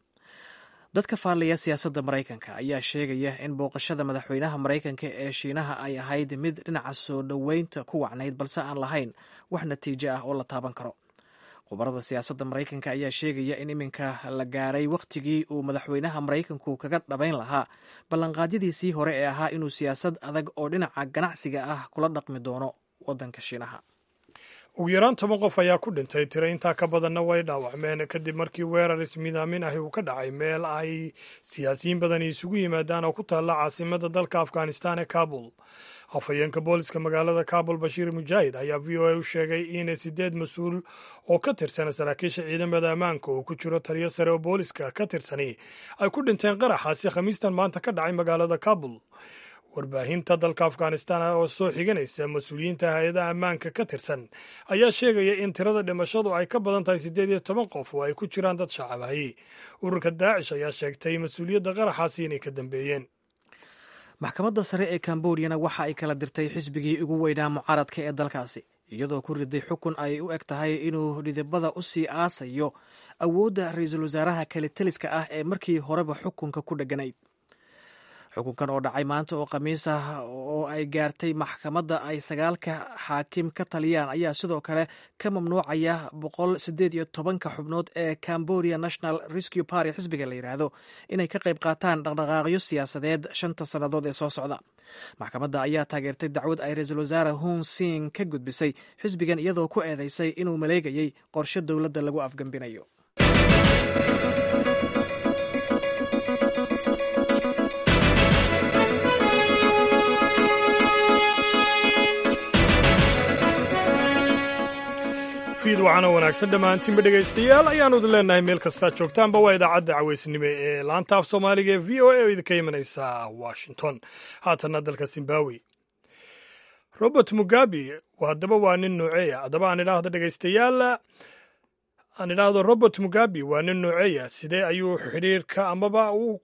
dadka faallaya siyaasadda maraykanka ayaa sheegaya in booqashada madaxweynaha maraykanka ee shiinaha ay ahayd mid dhinaca soo dhoweynta ku wacnayd balse aan lahayn wax natiijo ah oo la taaban karo khubarada siyaasadda maraykanka ayaa sheegaya in iminka la gaaray wakhtigii uu madaxweynaha maraykanku kaga dhabayn lahaa ballanqaadyadiisii hore ee ahaa inuu siyaasad adag oo dhinaca ganacsiga ah kula dhaqmi doono waddanka shiinaha ugu yaraan toban qof ayaa ku dhintay tiro intaa ka badanna way dhaawacmeen kadib markii weerar ismidaamin ahi uu ka dhacay meel ay siyaasiyiin badani isugu yimaadaan oo ku taalla caasimada dalka afghanistan ee kabul afhayeenka booliska magaalada kabul bashiir mujaahid ayaa v o a u sheegay in sideed mas-uul oo ka tirsan saraakiisha ciidamada ammaanka oo ku jiro taliyo sare oo booliska ka tirsani ay ku dhinteen qaraxaasi khamiistan maanta ka dhacay magaalada kabul warbaahinta dalka afghanistan oo soo xiganaysa mas-uuliyiinta hay-adaha ammaanka ka tirsan ayaa sheegaya in tirada dhimashadu ay ka badan tahay siddeed iyo toban qof oo ay ku jiraan dad shacabahi ururka daacish ayaa sheegtay mas-uuliyadda qaraxaasi inay ka dambeeyeen maxkamadda sare ee kambodiyana waxa ay kala dirtay xisbigii ugu weynaa mucaaradka ee dalkaasi iyadoo ku riday xukun ay u eg tahay inuu dhidibada u sii aasayo awoodda ra-iisul wasaaraha kalitaliska ah ee markii horeba xukunka ku dheganayd xukunkan oo dhacay maanta oo khamiis ah oo ay gaartay maxkamadda ay sagaalka xaakim ka taliyaan ayaa sidoo kale ka mamnuucaya boqol sideed iyo tobanka xubnood ee cambodia national rescue party xisbiga la yidhaahdo inay ka qayb qaataan dhaqdhaqaaqyo siyaasadeed shanta sannadood ee soo socda maxkamadda ayaa taageertay dacwad ay ra-iisul wasaare hun sing ka gudbisay xisbigan iyadoo ku eedeysay inuu maleegayay qorshe dowladda lagu afgembinayo fiid waxaana wanaagsan dhammaantiinba dhegaystayaal ayaanu idin leenahay meel kastaa joogtaanba waa idaacadda caweysnimo ee laanta af soomaaliga ee v o a oo idinka imanaysa washington haatanna dalka zimbabwe robert mugabe haddaba waa nin nooceeya haddaba aan idhaahdo dhegaystayaal aan idhaahdo robert mugabe waa nin nooceeya sidee ayuu xidhiirka amaba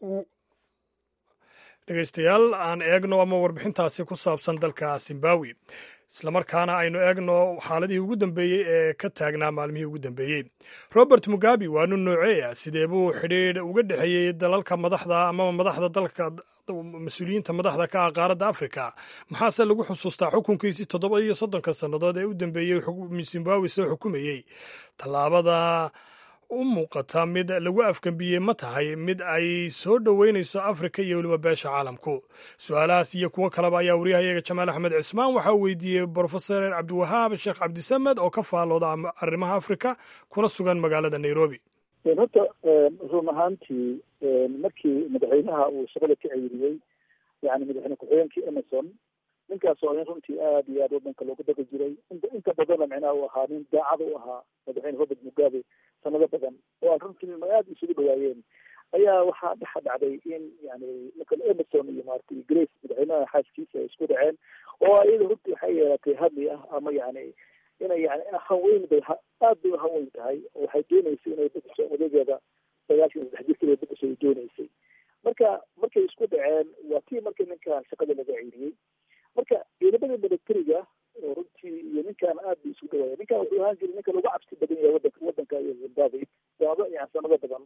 dhegaystayaal aan eegno ama warbixintaasi ku saabsan dalka zimbabwe islamarkaana aynu eegno xaaladihii ugu dambeeyey ee ka taagnaa maalmihii ugu dambeeyey robert mugabe waa nin nooceeya sidee buu xidhiidh uga dhexeeyey dalalka madaxda amaba madaxda dalka mas-uuliyiinta madaxda ka ah qaaradda africa maxaase lagu xusuustaa xukunkiisii toddoba iyo soddonka sannadood ee u dambeeyey zimbabwe soo xukumayey tallaabada u muuqata mid lagu afgambiyey ma tahay mid ay soo dhoweynayso afrika iyo weliba beesha caalamku su-aalahaas iyo kuwo kaleba ayaa wariyahayaga jamaal axmed cismaan waxaa weydiiyey brofesor cabdiwahaab sheekh cabdisamed oo ka faalooda arrimaha afrika kuna sugan magaalada nairobi horta run ahaantii markii madaxweynaha uu shaqada ka ceyriyey yani madaxweyne ku-xigeenkii emerson ninkaas oo nin runtii aad iyo aad wadanka loogu daqi jiray inta badanna micnaha uu ahaa nin daacad u ahaa madaxweyne robert mugabe sanado badan oo aan runtii aad isugu dhawaayeen ayaa waxaa dhexa dhacday in yani marka emerson iyo maaragtay grace madaxweynaha xaaskiisa ay isku dhaceen oo iyada runtii waxay yeelatay hadli ah ama yani inay yani hanweyn bay aad bay uhanweyn tahay oo waxay dooneysay inay bedesho odageeda sagaashan iyo saddex jirkeeda bedesho ay dooneysay marka markay isku dhaceen waa tii markii ninkan shaqada laga ceyriyey marka ciidamada militariga oo runtii iyo ninkan aad bay isugu dhawaaya ninkan wuxuu ahaan jiray ninka lagu cabsi badan yahay wadanka wadanka iyo zimbabwe sanado yani sanado badan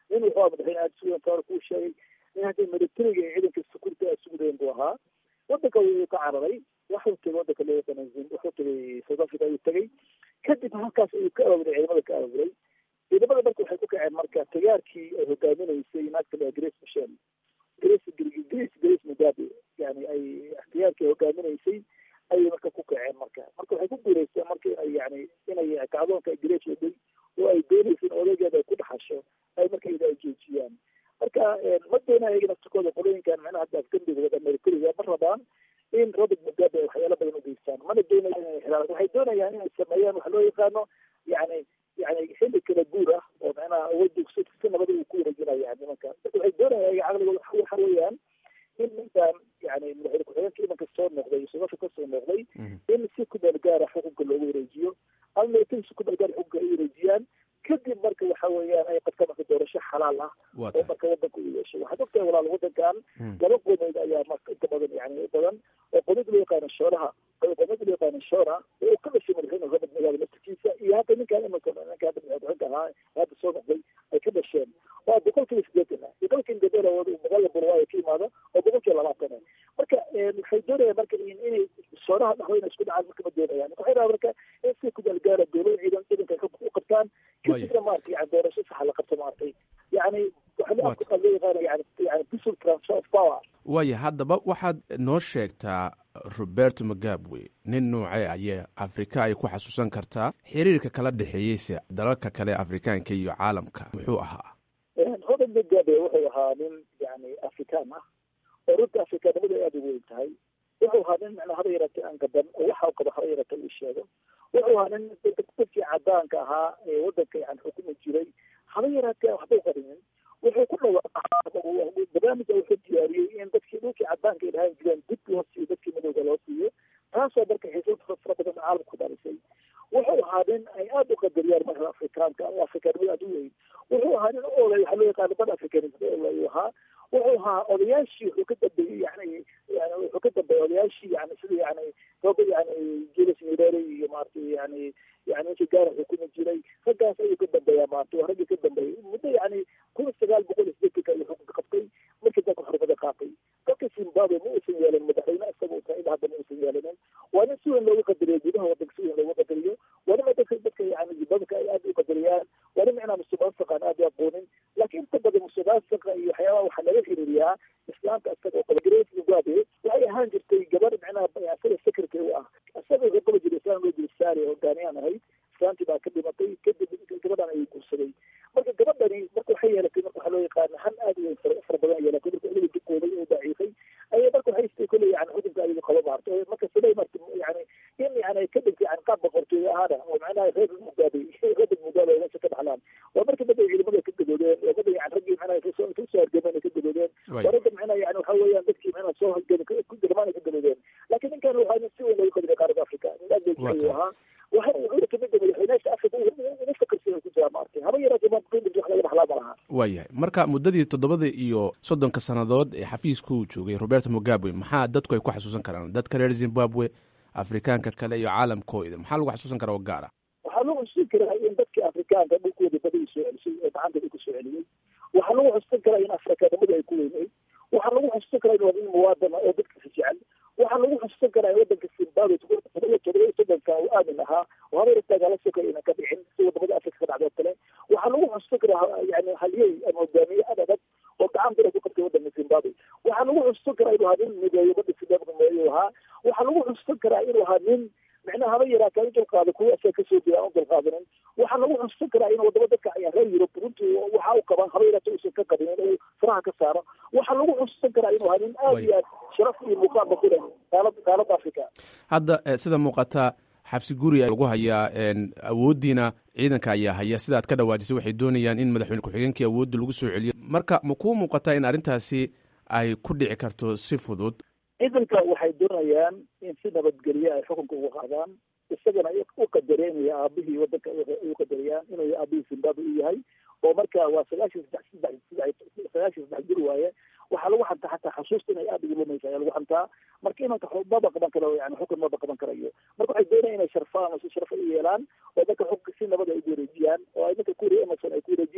nin wuxuu aha madaxweyne aada sugan taar kuu sheegay nin hadda militariga ee ciidanka sukurta aad sugudeen buu ahaa wadanka wuu ka cararay waxuu tegay wadanka loo yaqaana wuxuu tegay south africa ayuu tegay kadib halkaas ayuu ka aawuray ciidamada ka aawuray ciidamada marka waxay ku kaceen marka tagaarkii ay hogaaminaysay naagta la grace michel grace grace grace mugabe yani ay ikhtiyaarkii ay hogaaminaysay ayay marka ku kaceen marka marka waxay ku guuleysteen marka inay yani inay kacdoonka grace waday oo ay doonaysa in odaygeeda ay ku dhaxasho ay marka ida ay joojiyaan marka ma doonaya iyaga naftikooda qolooyinkan macnaha hadda afgambiga wada militariga ma rabaan in robert mugabe ay waxyaalo badan u geystaan mana doonayaan inay xiraan waxay doonayaan inay sameeyaan waxa loo yaqaano yani yani xilli kala guur ah oo macnaha awoodda si si nabada uu ku wareejinaya nimanka marka waxay doonayaan iyaga caqligooda waxa weeyaan in ninkan yani madaxweyne ku-xigeenka imanka soo noqday south africa soo noqday in si ku meel gaara xukunka loogu wareejiyo ama militari si ku meel gaara xukunka ay wareejiyaan kadib marka waxa weeyaan ay qadka marka doorasho xalaal ah oo marka wadanka uu yeeshay waxaad ogtahay walaal wadankan laba qodood ayaa marka inta badan yani badan oo qodod loo yaqaano shooraha qodod loo yaqaano shoora oo ka dhashay madaxweyne robert mugabe naftikiisa iyo hadda ninkan imanka ninka hadda madaxweyne ahaa hadda soo noqday ay ka dhasheen waa boqolkiiba sideetan ah boqolkiiba gabela boqol bulwaayo ka imaado oo boqolkiiba labaatan ah marka waxay doonayaan marka inay shooraha dhaxweyne isku dhacaan marka ma doonayaan waxay rabaa marka in si ku dalgaara dowlada ciidan ciidanka ay u qabtaan kadibna maaragtay yani doorasho saxa la qabto maaragtay yani waxa loo yaqaana yani yani peaceful transfer of power waaya haddaba waxaad noo sheegtaa roberto mugabe nin noocee ayee afrika ay ku xasuusan kartaa xiriirka kala dhexeeyeyse dalalka kale afrikaanka iyo caalamka muxuu ahaa robert mugabe wuxuu ahaa nin yani afrikaan ah oo runta afrikaanimada aada ugu weyn tahay wuxuu ahaa nin macnaa haba yaratay aan gaban oo waxa qabo haba yaratay uu sheego wuxuu ahaa nin dadkii cadaanka ahaa ee wadanka yani xukumi jiray haba yaraatee waxba u qarinin wuxuu ku dhawaaqay barnaamija wuxuu diyaariyey in dadkii dhulkii cadaanka ay dhahaan jireen dib loo siiyo dadkii madowga loo siiyo taasoo marka xiisad fara badan caalamku dhalisay wuxuu ahaa nin ay aada u qadariyaan marka afrikaanka oo afrikaanimada aada u weyn wuxuu ahaa nin olay waxaa loo yaqaana bad africanism olay ahaa wuxuu ahaa odayaashii wuxuu ka dambeeyey yani yani wuxuu ka dambeeyey odayaashii yani sida yani roba yani julius nyerere iyo maaragtay yani yani ninkii gaara xukumi jiray raggaas ayuu ka dambeeyaa maarata waa raggii ka dambeeyey muddo yani kun sagaal boqol iyo sideetanka ayuu xukunka qabtay markii dalka xurmada qaatay dalka zimbabwe ma uusan yeelin madaxweyne isaga uu tahay ilaa hadda ma uusan yeelinin waa nin si weyn loogu qadariyo gudaha wadanka si weyn loogu qadariyo waa nin dadka dadka yani zimbabweka ay aada u qadariyaan waa nin macnaa musuqmaasuqaan aada u aqoonin laakiin inta badan musuqmaasuqa iyo waxyaabaha waxaa laga xiriiriyaa islaamka isaga oo qaba grace mugabe waxay ahaan jirtay gabar macnaha asaga secretary u ah isaga wuxuu qaba jiray islaan loo jiri saari hogaaniyaan ahayd islaantii baa ka dhimatay kadib gabadhan ayuu guursaday marka gabadhani marka waxay yeelatay marka waxaa loo yaqaana han aada u weyn fara badan yeelatay marka iliga duqooday oo daciifay ayay marka waxay istay kolley yani xukunka ayadu qaba maarta marka siday marta yani in yani ay ka dhigtay yani qaab boqortooyo ahaana oo macnaha reer mugabe reer mugabe ay meesha ka dhaxlaan waa marka dadda ciidamada ka gadoodeen oo dadda yani raggii macnaha kasoo kasoo hargameen ay ka gadoodeen waa ragga macnaha yani waxa weeyaan dadkii macnaha soo hargami garmaan ay ka gadoodeen laakiin ninkan waxaa nin si weyn loogu qadariya qaarada africa nin aad buu jecel ahaa waxa wuxuu kamid yahay madaxweynaasha africa ugu fakarsan ku jira maartay haba yaraatee ma qimid wax laga dhaxlaa ma laha waayahay marka muddadii toddobada iyo soddonka sannadood ee xafiiska uu joogay roberto mugabe maxaa dadku ay ku xasuusan karaan dadka reer zimbabwe afrikaanka kale iyo caalamkooda maxaa lagu xasuusan karaa oo gaara waxaa lagu xusuusan karaa in dadkii afrikaanka dhulkooda badii soo celisay oo gacanta ku soo celiyey waxaa lagu xusuusan karaa in afrikaanimada ay ku weyneyd waxaa lagu xusuusan karaa in waa nin muwaadana oo dadkasi jecel waxaa lagu xusuusan karaa in wadanka zimbabwe todoba todoba soddonka uu aamin ahaa oo habeer taagaala sokay inaan ka dhicin si wadamada afrika ka dhacdo kale waxaa lagu xusuusan karaa yani halyey ama hogaamiye ad adag oo gacan bira ku qabtay wadanka zimbabwe waxaa lagu xusuusan karaa inuu ahaa nin mideeyo badda zimbabwe mideeyo ahaa waxaa lagu xusuusan karaa inuu ahaa nin micnaha haba yaraataa u dulqaada kuwa asaga kasoo jira aan u dulqaadanin waxaa lagu xusuusan karaa in wadamo dadka reer yurub runtii waxa u qabaan haba yaraata uusan ka qabin inuu faraha ka saaro waxaa lagu xusuusan karaa inuu ahaa nin aada iyo aad sharaf iyo muuqaalba ku leh qaalada qaalada africa hadda sida muuqata xabsi guri lagu hayaa awooddiina ciidanka ayaa haya sidaad ka dhawaajisay waxay doonayaan in madaxweyne ku-xigeenkii awoodda lagu soo celiyo marka ma kuu muuqataa in arrintaasi ay ku dhici karto si fudud ciidanka waxay doonayaan in si nabadgelye ay xukunka uga qaadaan isagana u qadareenaya aabihii wadanka u qadariyaan inuu aabihii zimbabwe u yahay oo marka waa sagaashan saddex saddex sagaashan saddex jir waaye waxaa lagu xantaa xataa xasuusta inay aada ugu lumaysa ayaa lagu xantaa marka imanka maba qaban karo yani xukun maba qaban karayo marka waxay doonayaan inay sharfaan oo si sharfa u yeelaan oo dadka xukunka si nabad ay ugu wareejiyaan oo ay dadka kuuriya emerson ay ku wareejiyaan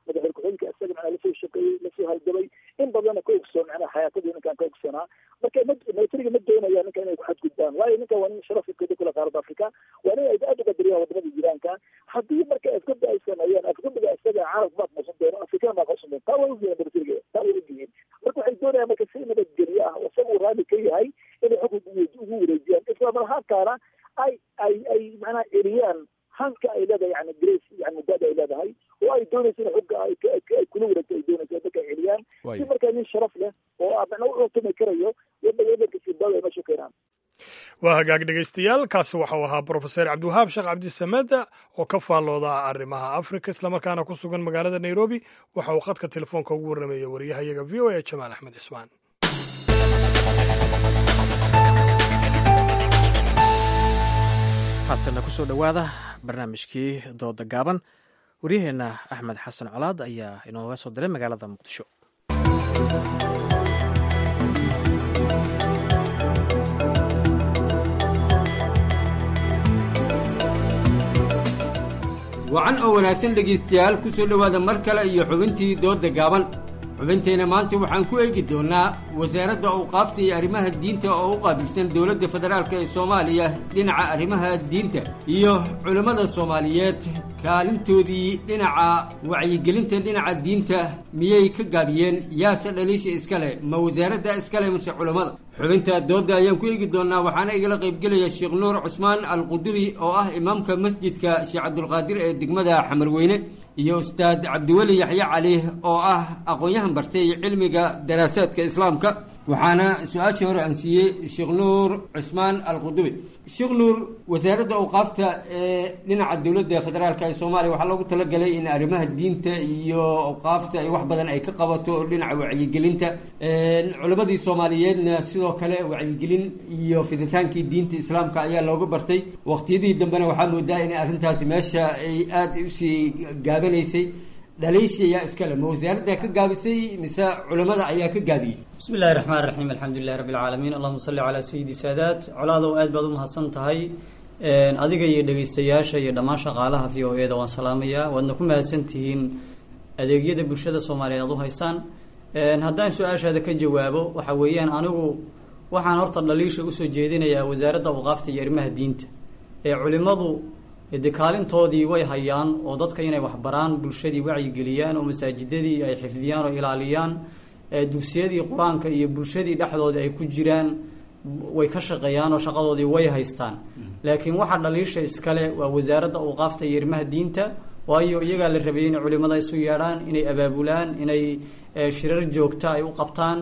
madaxweyne ku-xigeenka isagana aa lasoo shaqeeyey lasoo halgabay in badanna ka ogsoon macnaha xayaatadii ninkaan ka ogsanaa marka militariga ma doonaya ninka inay ku xadgudbaan waayo ninkan waa nin sharafkeeda kula qaaradda afrika waa nin ay aad u qadariyaan wadamada jiraanka haddii marka afgabda ay sameeyaan afgabdiga isaga carabka maa quusan doono afrikana maa quusan doono taa way ogyihiin militariga taa way ogyihiin marka waxay doonayaan marka si nabadgelyo ah oo isaga uu raalli ka yahay inay xukunka ugu wareejiyaan islamar ahaantaana ay ay ay macnaha celiyaan hanka ay leedahay yani grace yani muddada ay leedahay oo ay doonayso in xugga ay ay kula wareegto ay doonayso dadka ay celiyaan si markaa nin sharaf leh oo macnaa u cuntami karayo wadanka zimbabwe ay meesha keenaan waa hagaag dhegaystayaal kaasi waxau ahaa brofeser cabdiwahaab sheekh cabdisamed oo ka faallooda arrimaha afrika islamarkaana ku sugan magaalada nairobi waxa uu khadka telefoonka ugu warrameeya wariyahayaga v o a jamaal axmed cismaan haatana kusoo dhowaada barnaamijkii dooda gaaban waryaheenna axmed xasan colaad ayaa inooga soo diray magaalada muqdisho wacan oo wanaagsan dhegaystayaal ku soo dhowaada mar kale iyo xubintii doodda gaaban xubintayna maanta waxaan ku eegi doonnaa wasaaradda awqaafta iyo arrimaha diinta oo u qaabilsan dowladda federaalk ee soomaaliya dhinaca arrimaha diinta iyo culammada soomaaliyeed kaalintoodii dhinaca wacyigelinta dhinaca diinta miyay ka gaabiyeen yaase dhaliisha iskale ma wasaaradda iskale mase culammada xubinta doodda ayaan ku eegi doonnaa waxaana igala qaybgelaya sheekh nuur cusmaan alquduri oo ah imaamka masjidka sheekh cabdulqaadir ee degmada xamarweyne iyo ustaad cabdiweli yaxye cali oo ah aqoon-yahan bartay cilmiga daraasaadka islaamka waxaana su-aashii hore aan siiyey sheekh nuur cusmaan alqudubi sheekh nuur wasaaradda awqaafta ee dhinaca dowladda federaalk ee soomaaliya waxaa loogu talagalay in arrimaha diinta iyo awqaafta ay wax badan ay ka qabato dhinaca wacyigelinta culammadii soomaaliyeedna sidoo kale wacyigelin iyo fiditaankii diinta islaamka ayaa looga bartay waqtiyadii dambena waxaa moodaa in arrintaasi meesha ay aada usii gaabanaysay dhaliisha ayaa iskale ma wasaaradda ka gaabisay mise culamada ayaa ka gaabiyey bismi illahi raxmaan raxiim alxamdu lilahi rabbi alcaalamiin allahuma salli calaa sayidi saadaat colaadow aad baad u mahadsan tahay adiga iyo dhegaystayaasha iyo dhammaan shaqaalaha v o e da waan salaamayaa waadna ku mahadsan tihiin adeegyada bulshada soomaaliyeed aad u haysaan haddaan su-aashaada ka jawaabo waxa weeyaan anigu waxaan horta dhaliisha usoo jeedinayaa wasaaradda awqaafta iyo arrimaha diinta ee culimadu de kaalintoodii way hayaan oo dadka inay waxbaraan bulshadii wacyigeliyaan oo masaajidadii ay xifdiyaan oo ilaaliyaan dugsiyadii qur-aanka iyo bulshadii dhexdoodii ay ku jiraan way ka shaqeeyaan oo shaqadoodii way haystaan laakiin waxa dhaliisha iskale waa wasaaradda awqaafta iyo arrimaha diinta waayo iyagaa la rabay inay culimada isu yeedhaan inay abaabulaan inay shirar joogta ay u qabtaan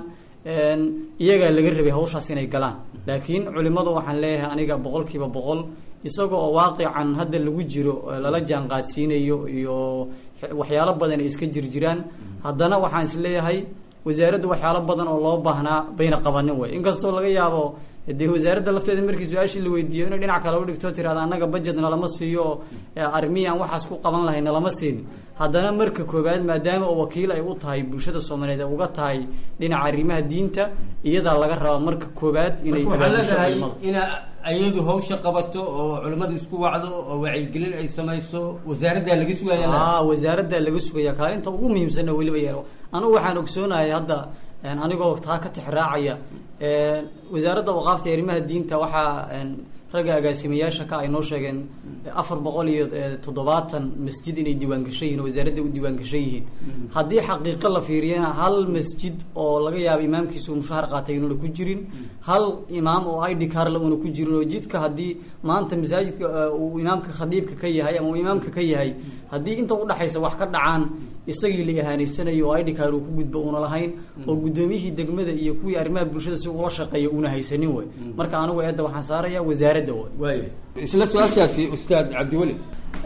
iyagaa laga rabay hawshaas inay galaan laakiin culimadu waxaan leeyahay aniga boqol kiiba boqol isaga oo waaqican hadda lagu jiro lala jaan qaadsiinayo iyo waxyaalo badan ay iska jirjiraan haddana waxaan isleeyahay wasaaraddu waxyaalo badan oo loo baahnaa bayna qabanin wey inkastoo laga yaabo dee wasaaradda lafteeda markii su-aashii la weydiiyo inay dhinac kale u dhigto tirahda annaga budget nalama siiyo arrimihii aan waxaas ku qaban lahay nalama siin haddana marka koobaad maadaama oo wakiil ay u tahay bulshada soomaaliyeed ay uga tahay dhinaca arrimaha diinta iyadaa laga rabaa marka koobaad inay waxaa leedahay ina ayadu hawsha qabato oo culimmada isku wacdo oo wacyigelin ay samayso wasaaraddaa laga sugaya a wasaaraddaa laga sugaya kaalinta ugu muhiimsanna weliba yeelo anugu waxaan ogsoonahay hadda anigoo taa ka tixraacaya wasaaradda waqaafta arrimaha diinta waxaa ragga agaasimayaasha ka ay noo sheegeen afar boqol iyo toddobaatan masjid inay diiwaangashan yihin wasaaradda u diiwaangashan yihiin haddii xaqiiqo la fiiriyana hal masjid oo laga yaabo imaamkiisa uu mushahar qaatay inuuna ku jirin hal imaam oo id carle uuna ku jirin oo jidka haddii maanta masaajidka uu imaamka khadiibka ka yahay ama uu imaamka ka yahay haddii inta udhexaysa wax ka dhacaan isagii la ihaanaysanayo oo idhikaar uu ku gudbo uuna lahayn oo guddoomiyihii degmada iyo kuwii arrimaha bulshada si ula shaqeeya uuna haysanin wey marka anigu eedda waxaan saaraya wasaaradda wey isla su-aashaasi ustaad cabdiweli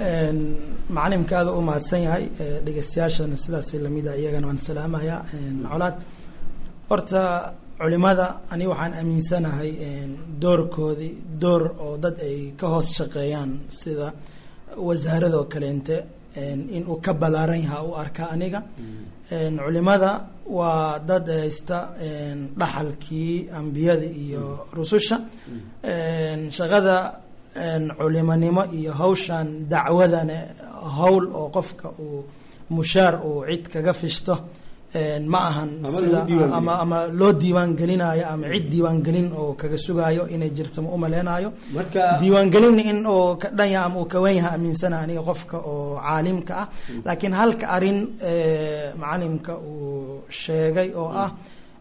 macalimka aada u mahadsan yahay dhegeystayaashana sidaas lamida iyagana waan salaamayaa colaad horta culimada ani waxaan aaminsanahay doorkoodii door oo dad ay ka hoos shaqeeyaan sida wasaaradoo kaleente in uu ka balaaran yaha u arka aniga culimada waa dad haysta dhaxalkii ambiyada iyo rususha shaqada culimonimo iyo hawshan dacwadana howl oo qofka uu mushaar uu cid kaga fishto ma ahan Ama sida lagu diiwaan ama ama loo diiwaan gelinayo ama cid diiwaan gelin oo kaga sugayo inay jirto ma umaleenayo marka diiwaangelin in uu ka dhan yahay ama uu kawan yahay aaminsana aniga qofka oo caalimka ah laakiin halka arin macalimka uu sheegay oo ah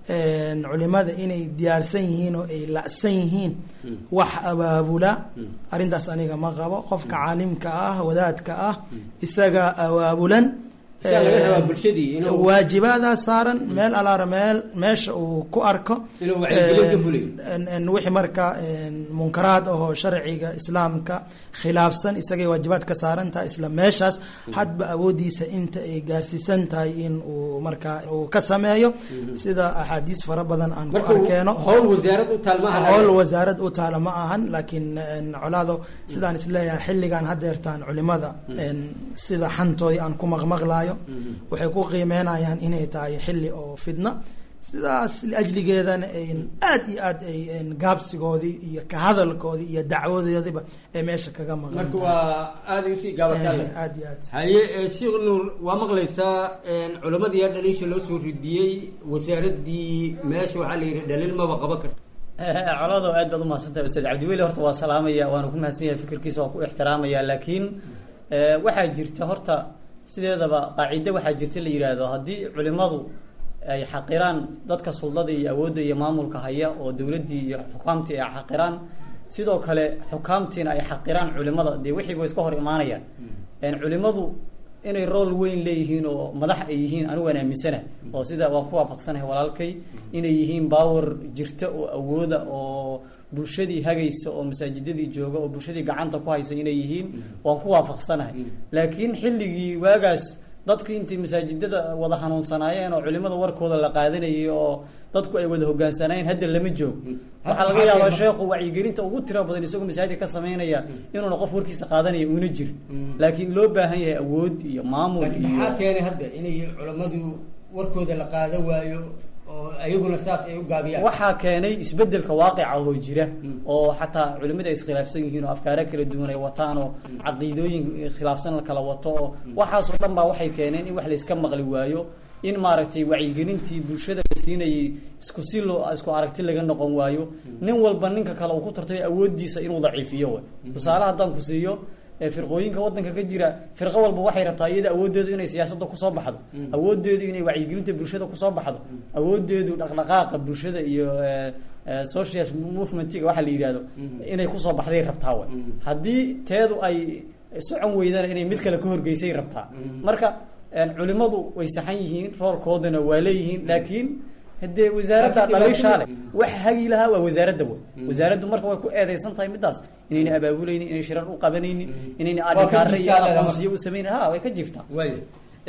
culimada inay diyaarsan yihiin oo ay la'san yihiin wax abaabula arrintaas aniga ma qabo qofka caalimka ah wadaadka ah isaga abaabulan Sidaa laga rabaa bulshadii inuu- waajibadaa saaran meel alaara meel meesha uu ku arko Inuu wacyigelin ka fuliyo. En- en wixii marka en, munkaraad ahoo sharciga islaamka khilaafsan isagay waajibaad ka saaran tahay isla meeshaas hadba awoodiisa inta ay gaarsiisan tahay in uu marka uu ka sameeyo sida axaadiis fara badan aan ku marka arkeeno howl wasaarad u taal maaha howl wasaarad u taala ma ahan laakiin en, colaado sidaan isleeyahay xilligan hadeertaan culimada en, sida xantoodii aan ku maqmaqlaayo waxay ku qiimeynayaan inay tahay xilli oo fidna sidaas liajligeedana ayn aad iyo aad ay en, gaabsigoodii iyo ka hadalkoodii iyo dacwadoodiiba ay meesha kaga maqan marka tahay. waa aada usii gaabataale Eh, aad iyo aad haye eh, sheekh nuur waa maqlaysaa culammadii yaa dhaliisha loo soo ridiyey wasaaradii meesha waxaa la yidhi dhaliil maba qaban karta colado aad baad umahadsantahay ustaad cabdiweli horta waa salaamaya waana ku mahadsan yahay fikirkiisa waan ku ixtiraamaya laakiin eh, waxaa jirta horta sideedaba qaacido waxaa jirta la yidhaahdo haddii culimadu ay xaqiraan dadka suldada iyo awoodda iyo maamulka haya oo dowladdii iyo xukaamtii ay xaqiraan sidoo kale xukaamtiina ay xaqiraan culimada dee wixiiba way iska hor imaanayaan En culimadu inay rool weyn leeyihiin oo madax ay yihiin anigu waan aaminsana oo sida waan ku waafaqsanahay walaalkay inay yihiin baawar jirta oo awooda oo bulshadii hagaysa oo masaajidadii jooga oo bulshadii gacanta ku haysa inay yihiin waan ku waafaqsanahay laakiin xilligii waagaas dadku intay masaajidada wada hanuunsanaayeen oo culimada warkooda la qaadanayay oo dadku ay wada hogaansanayeen hadda lama joogo waxaa laga yaabaa sheekhu wacyigelinta ugu tira badan isagoo masaajidka ka sameynaya inuuna qof warkiisa qaadanaya una jirin laakiin loo baahan yahay awood iyo maamul laakiin iyo maxaa keenay hadda inay culammadu warkooda la qaada waayo oo ayaguna saas ay u gaabiyaan waxaa keenay isbedelka waaqica oo jira oo xataa culimada ay iskhilaafsan yihiin oo afkaaro kala duwan ay wataan oo caqiidooyin khilaafsan la kala wato oo waxaasoo dhan baa waxay keeneen in wax layska maqli waayo in maaragtay wacyigelintii bulshada la siinayay isku si loo isku aragti laga noqon waayo nin walba ninka kale uu ku tartamay awoodiisa inuu daciifiyo way tusaale haddaan ku siiyo ee firqooyinka wadanka ka jira firqo walba waxay rabtaa iyada awoodeedu inay siyaasadda kusoo baxdo awoodeedu inay wacyigelinta bulshada kusoo baxdo awoodeedu dhaqdhaqaaqa bulshada iyo eh, eh, social movementiga waxa la yidhahdo inay kusoo baxday rabtaa way haddii teedu ay socon weydana inay mid kale ka horgeysay rabtaa marka en, culimadu way saxan yihiin roolkoodana waa leeyihiin laakiin hadee wasaaradda Laakiin dhaliishaale dhibaatada- wax hagi lahaa waa wasaaradda wey wasaaraddu marka way ku eedeysan tahay midaas inayna abaabulaynin inay shirar u qabanaynin inayna Waa ka adhikaare iyo jirtaa lagama- aqoonsiyo u samaynin ha way ka jirtaa waaya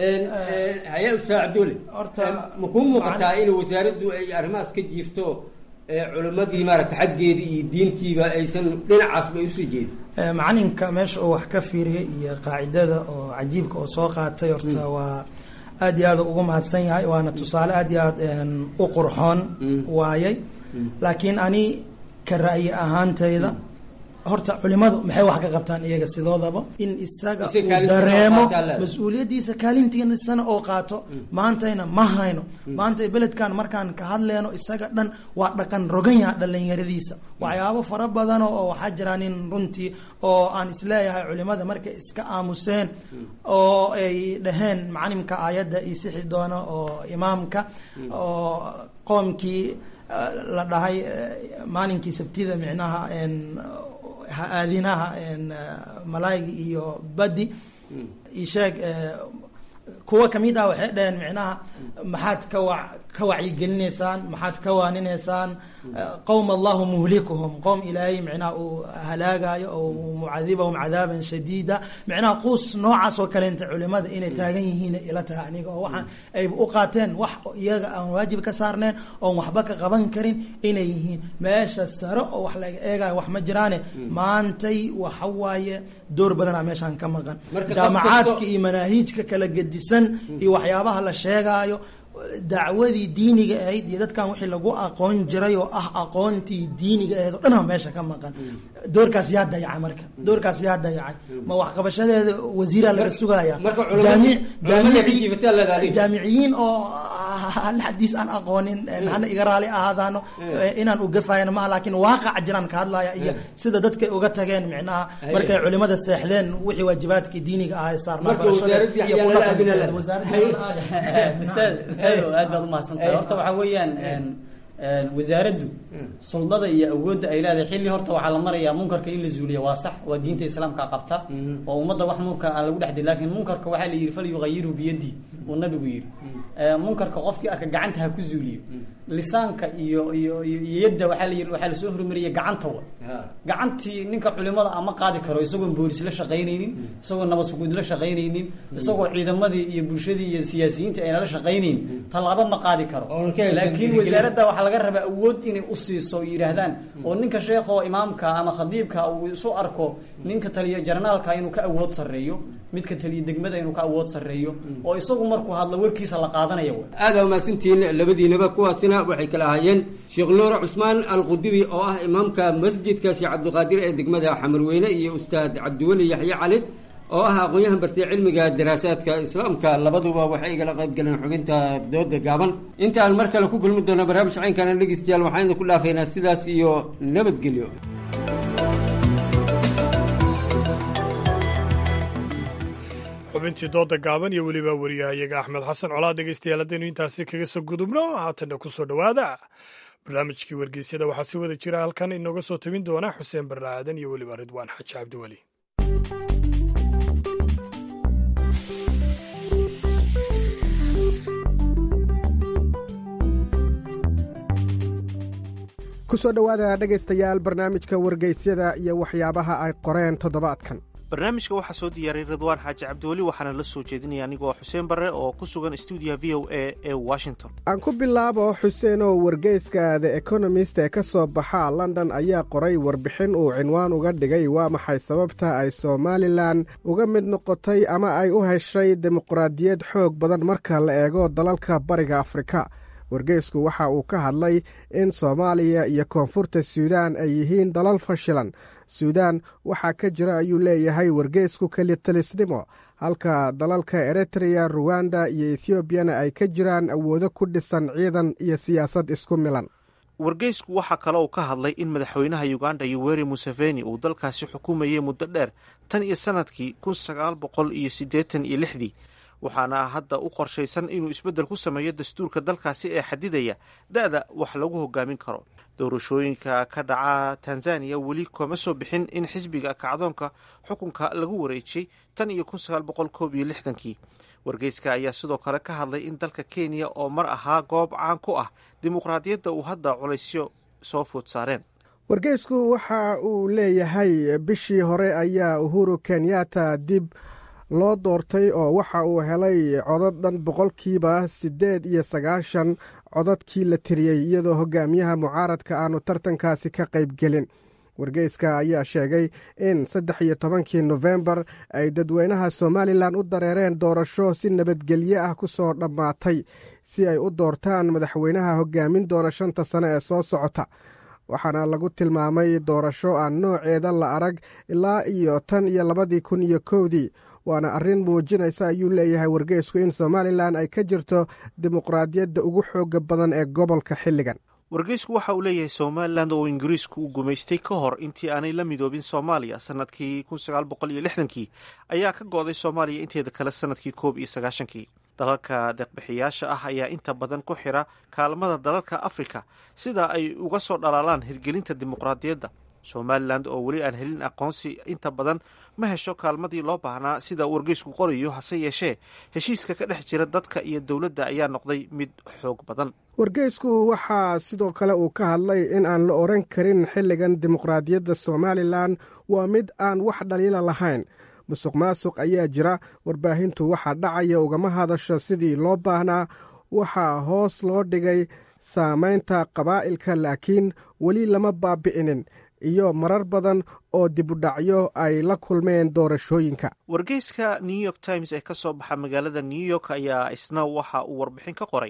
hayaa ustaad cabdulle horta ma kuu muuqataa in wasaaraddu ay arrimahaas ka jiifto ee culimmadii maaragta xaggeedii iyo diintiiba aysan dhinacaasba ay usii jeedin Eh, macalinka meesha uu wax ka fiiriyay iyo qaacidada oo cajiibka oo soo qaatay horta waa aad iyo aad ugu mahadsan yahay waana tusaale aad iyo aad en, u qurxoon waayay laakiin ani ka ra'yi ahaantayda horta culimadu maxay wax ka qabtaan iyaga sidoodaba in isaga Isaga uu kaalintiisa dareemo qaataa leedahay. mas-uuliyaddiisa kaalintiisana oo qaato maantayna ma hayno maanta beledkan markaan ka hadleyno isaga dhan waa dhaqan rogan yaha dhalinyaradiisa waxyaabo fara badan oo waxaa jira nin runtii oo aan isleeyahay culimada markay iska aamuseen oo ay dhaheen macalimka aayadda io sixi doono oo imaamka oo qoomkii eh, la dhahay eh, maalinkii sabtida micnaha en, ha- aadinaha en, eh, malaaygi iyo badi isheeg eh, kuwa kamid ah waxay dhaheen micnaha maxaad ka wa ka wacyigelinaysaan maxaad ka waaninaysaan eh, qowm allahu muhlikuhum qowm ilaahay micnaha uu halaagayo oo mucadibahum cadaaban shadiida micnaha quus noocaas oo kaleenta culimada inay taagan yihiin ila tahay aniga oo waxaan ay u qaateen wax iyaga aan waajib ka saarneen oon waxba ka qaban karin inay yihiin meesha sare oo wax laga eegayo wax ma jiraane maantay waxa waaye door badanaa meeshaan ka maqan Marka qof jaamacaadka kasto- iyo manaahiijka kala gedisan iyo waxyaabaha la sheegaayo dacwadii diiniga ahayd iyo dadkan wixii lagu aqoon jiray oo ah aqoontii diiniga ahayd oo dhanaa meesha ka maqan doorkaas yaa dayacay marka doorkaas yaa dayacay ma waxqabashadeeda wasiiraa laga sugaya marka culamada- culamada ka jiifataa la ilaaliyo. jaamiciyiin oo hal xadiis aan aqoonin hana iga raali ahaadaano inaan ugafayana maaha laakiin waaqaca jiraan ka hadlaya iyo sida dadkay uga tageen micnaha markay culimada seexdeen wixii waajibaadkii diiniga ahaa ee saarnaa Marka wasaaradii iyo ayaa la aaminaya. kudhaqankeeda. Wasaaradii ayaa la aaminaya. ustaad ustaado aad baad umahadsantahay horta waxaa weeyaan een, een, wasaaraddu suldada iyo awoodda ay leedahay xilli horta waxaa la marayaa munkarka in la zuuliya waa sax waa diinta islaamka qabta oo ummadda wax munkar aan lagu dhex dilin laakiin munkarka waxaa la yidhi falyughayirhu biyadii uu nabigu yidhi Ee, munkarka qofkii arka gacanta ha ku zuuliyo lisaanka iyo iyo iyo iyo yadda waxaa la yidhi waxaa lasoo hormariyay gacanta wa gacantii ninka culimada ama qaadi karo isagoon boolis la shaqaynaynin isagoo nabad suguud la shaqaynaynin isagoo ciidamadii iyo bulshadii iyo siyaasiyiinta ayna la shaqaynayn tallaabo ma qaadi karo ka helsan laakiin dhiirigelin. wasaaradda waxaa laga rabaa awood inay u siiso oo yidhaahdaan oo ninka sheekho imaamka ama khadiibka uu isu arko ninka taliya jarnaalka inuu ka awood sarreeyo midka taliya degmada inuu ka awood sarreeyo oo isagu markuu hadlo warkiisa la qaadanaya wa aada umahadsantihiin labadiinaba kuwaasina waxay kala ahaayeen sheekh nuur cusmaan alqudubi oo ah imaamka masjidka sheekh cabdiqaadir ee degmada xamarweyne iyo ustaad cabdiweli yaxye cali oo ah aqoon-yahan bartay cilmiga daraasaadka islaamka labaduba waxay igala qayb galeen xubinta dooda gaaban intaan mar kale ku kulmi doona barnaamij caynkana dhegeystayaal waxaan idinku dhaafaynaa sidaas iyo nabadgelyo xubintii dooda gaaban iyo weliba wariyahayaga axmed xasan colaad dhegeystayaal haddaynu intaasi kaga soo gudubno haatanna ku soo dhowaada barnaamijkii wargeysyada waxaa si wada jira halkan inooga soo tabin doona xuseen barre aadan iyo weliba ridwaan xaji cabdiweli ku soo dhowaada dhegaystayaal barnaamijka wargeysyada iyo waxyaabaha ay qoreen toddobaadkan barnaamijka waxaa soo diyaaray ridwaan xaaji cabdiweli waxaana la soo jeedinaya anigoo xuseen barre oo ku sugan stuudiyaha v o a ee washington aan ku bilaabo xuseen oo wargeyska the economist ee ka soo baxa london ayaa qoray warbixin uu cinwaan uga dhigay waa maxay sababta ay somalilan uga mid noqotay ama ay u heshay dimuqraadiyad xoog badan marka la eego dalalka bariga afrika wargeysku waxa uu ka hadlay in soomaaliya iyo koonfurta suudaan ay yihiin dalal fashilan suudaan waxaa ka jira ayuu leeyahay wargeysku kelitalisnimo halka dalalka eritreya ruwanda iyo ethioobiyana ay ka jiraan awoodo ku dhisan ciidan iyo siyaasad isku milan wargeysku waxaa kale uu ka hadlay in madaxweynaha uganda yoweri museveni uu dalkaasi xukumayay muddo dheer tan iyo sanadkii kun sagaal boqol iyo siddeetan iyo lixdii waxaana hadda u qorshaysan inuu isbeddel ku sameeyo dastuurka dalkaasi ee xadidaya da-da wax lagu hogaamin karo doorashooyinka ka dhaca tanzaniya weli kuma soo bixin in xisbiga kacdoonka xukunka lagu wareejiyey tan iyo kun sagaal boqol koob iyo lixdankii wargeyska ayaa sidoo kale ka hadlay in dalka kenya oo mar ahaa goob caan ku ah dimuqraadiyadda uu hadda culaysyo soo food saareen wargeysku waxa uu leeyahay bishii hore ayaa uhuru kenyatta dib loo doortay oo waxa uu helay codad dhan boqolkiiba siddeed iyo sagaashan codadkii la tiriyey iyadoo hogaamiyaha mucaaradka aanu tartankaasi ka qaybgelin wargeyska ayaa sheegay in saddex iyo tobankii nofembar ay dadweynaha somalilan u dareereen doorasho si nabadgelyo ah ku soo dhammaatay si ay u doortaan madaxweynaha hogaamin doona shanta sane ee soo socota waxaana lagu tilmaamay doorasho aan nooceeda la arag ilaa iyo tan iyo labadii kun iyo kowdii waana arrin muujinaysa ayuu leeyahay wargeysku in somalilan ay ka jirto dimuqraadiyadda ugu xooga badan ee gobolka xilligan wargeysku waxa uu leeyahay somalilan oo ingiriisku uu gumaystay ka hor intii aanay la midoobin soomaaliya sanadkii kun sagaal boqol iyo lixdankii ayaa ka go-day soomaaliya inteeda kale sanadkii koob iyo sagaashankii dalalka deeqbixiyaasha ah ayaa inta badan ku xira kaalmada dalalka afrika sida ay uga soo dhalaalaan hirgelinta dimuqraadiyadda somalilan oo weli aan helin aqoonsi inta badan ma hesho kaalmadii loo baahnaa sida wargeysku qorayo hase yeeshee heshiiska ka dhex jira dadka iyo dowladda ayaa noqday mid xoog badan wargeysku waxaa sidoo kale uu ka hadlay in aan la odhan karin xilligan dimuqraadiyadda somalilan waa mid aan wax dhaliila lahayn musuq maasuq ayaa jira warbaahintu waxaa dhacaya ugama hadasho sidii loo baahnaa waxaa hoos loo dhigay saamaynta qabaa'ilka laakiin weli lama baabi'inin iyo marar badan oo dibudhacyo ay la kulmeen doorashooyinka wargeyska new york times ee ka soo baxa magaalada new york ayaa isna waxa uu warbixin ka qoray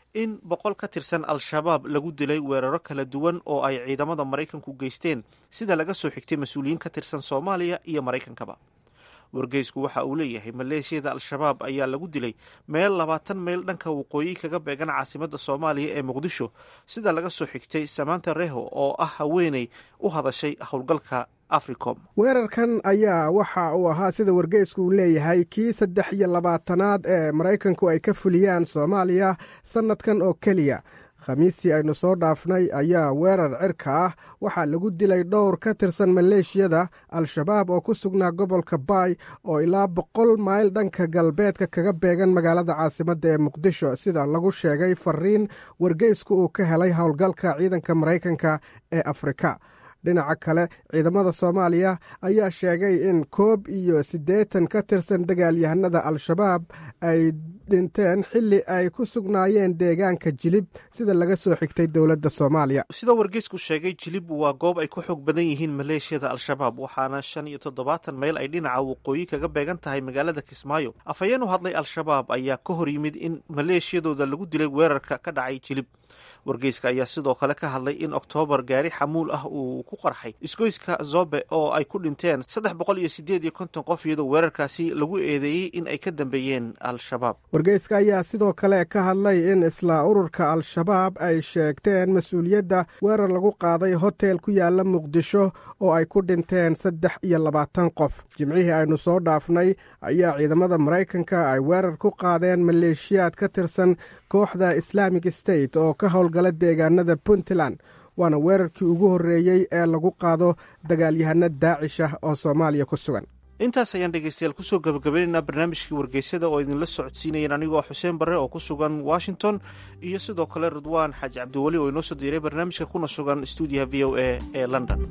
in boqol ka tirsan al-shabaab lagu dilay weeraro kala duwan oo ay ciidamada maraykanku geysteen sida laga soo xigtay mas-uuliyiin ka tirsan soomaaliya iyo maraykankaba wargeysku waxa uu leeyahay maleeshiyada al-shabaab ayaa lagu dilay meel labaatan mayl dhanka waqooyi kaga beegan caasimadda soomaaliya ee muqdisho sida laga soo xigtay samanta reho oo ah haweeney u hadashay howlgalka africom weerarkan ayaa waxa uu ahaa sida wargeysku uu leeyahay kii saddex iyo labaatanaad ee maraykanku ay ka fuliyaan soomaaliya sannadkan oo keliya khamiistii aynu soo dhaafnay ayaa weerar cirka ah waxaa lagu dilay dhowr ka tirsan maleeshiyada al-shabaab oo ku sugnaa gobolka baay oo ilaa boqol mayl dhanka galbeedka kaga beegan magaalada caasimadda ee muqdisho sida lagu sheegay fariin wargeysku uu ka helay howlgalka ciidanka maraykanka ee afrika dhinaca kale ciidamada soomaaliya ayaa sheegay in koob iyo siddeetan ka tirsan dagaalyahanada al-shabaab ay dhinteen xilli ay ku sugnaayeen deegaanka jilib sida laga soo xigtay dowladda soomaaliya sidoo wargeysku sheegay jilib waa goob ay ku xoog badan yihiin maleeshiyada al-shabaab waxaana shan iyo toddobaatan mayl ay dhinaca waqooyi kaga beegan tahay magaalada kismaayo afhayeen u hadlay al-shabaab ayaa ka hor yimid in maleeshiyadooda lagu dilay weerarka ka dhacay jilib wargeyska ayaa sidoo kale ka hadlay in oktoobar gaari xamuul ah uu ku qarxay isgoyska zobe oo ay ku dhinteen saddex boqol iyo sideed iyo konton qof iyadoo weerarkaasi lagu eedeeyey in ay ka dambeeyeen al-shabaab wargeyska ayaa sidoo kale ka hadlay in isla ururka al-shabaab ay sheegteen mas-uuliyadda weerar lagu qaaday hotel ku yaala muqdisho oo ay ku dhinteen saddex iyo labaatan qof jimcihii aynu soo dhaafnay ayaa ciidamada maraykanka ay weerar ku qaadeen maleeshiyaad ka tirsan kooxda islaamic state oo ka howlgala deegaanada puntland waana weerarkii ugu horreeyey ee lagu qaado dagaalyahano daacish ah oo soomaaliya ku sugan intaas ayaan dhegeystayaal kusoo gabagabaynaynaa barnaamijkii wargeysada oo idinla socodsiinayeen anigoo xuseen barre oo ku sugan washington iyo sidoo kale ridwaan xaaji cabdiweli oo inoo soo diiray barnaamijka kuna sugan stuudiyaha v o a ee london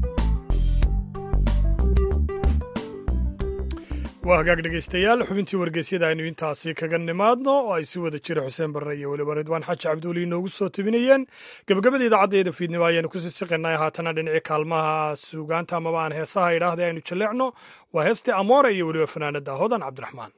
waa hagaag dhegaystayaal xubintii wargeysyada aynu intaasi kaga nimaadno oo ay si wada jira xuseen barre iyo weliba ridwaan xaaji cabdiweli inoogu soo tebinayeen gabagabada idaacaddeeda fiidnimo ayaanu kusii siqaynay haatana dhinacii kaalmaha suugaanta amaba aan heesaha idhaahda aynu jaleecno waa heestii amoore iyo weliba fanaanada hodan cabdiraxmaan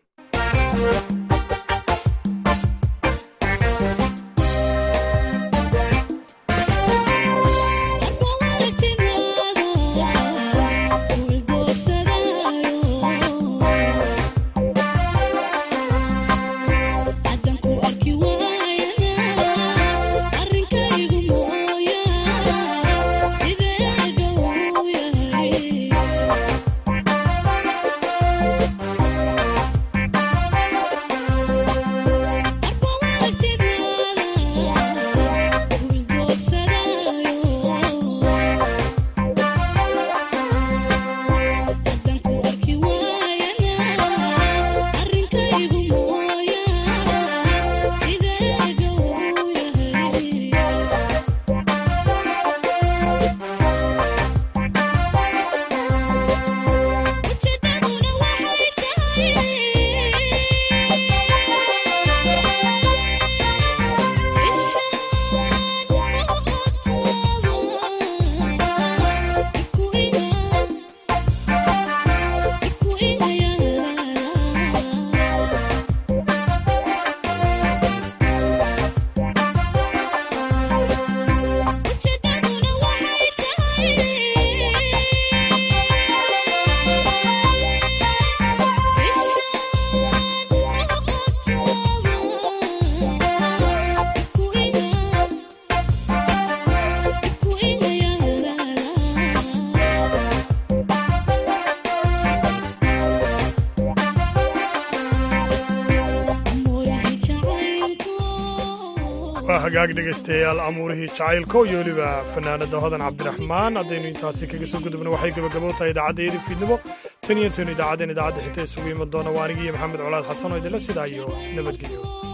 hagaag dhegaystayaal amuurihii jacaylko iyo weliba fanaanada hodan cabdiraxmaan haddaynu intaasi kaga soo gudubno waxay gabagabo tahay idaacaddeedii fiidnimo tan iyo intaynu idaacaddeen idaacadda xigta isugu iman doona waa anigiiyo maxamed colaad xasan oo idinla sidaa iyo nabadgelyo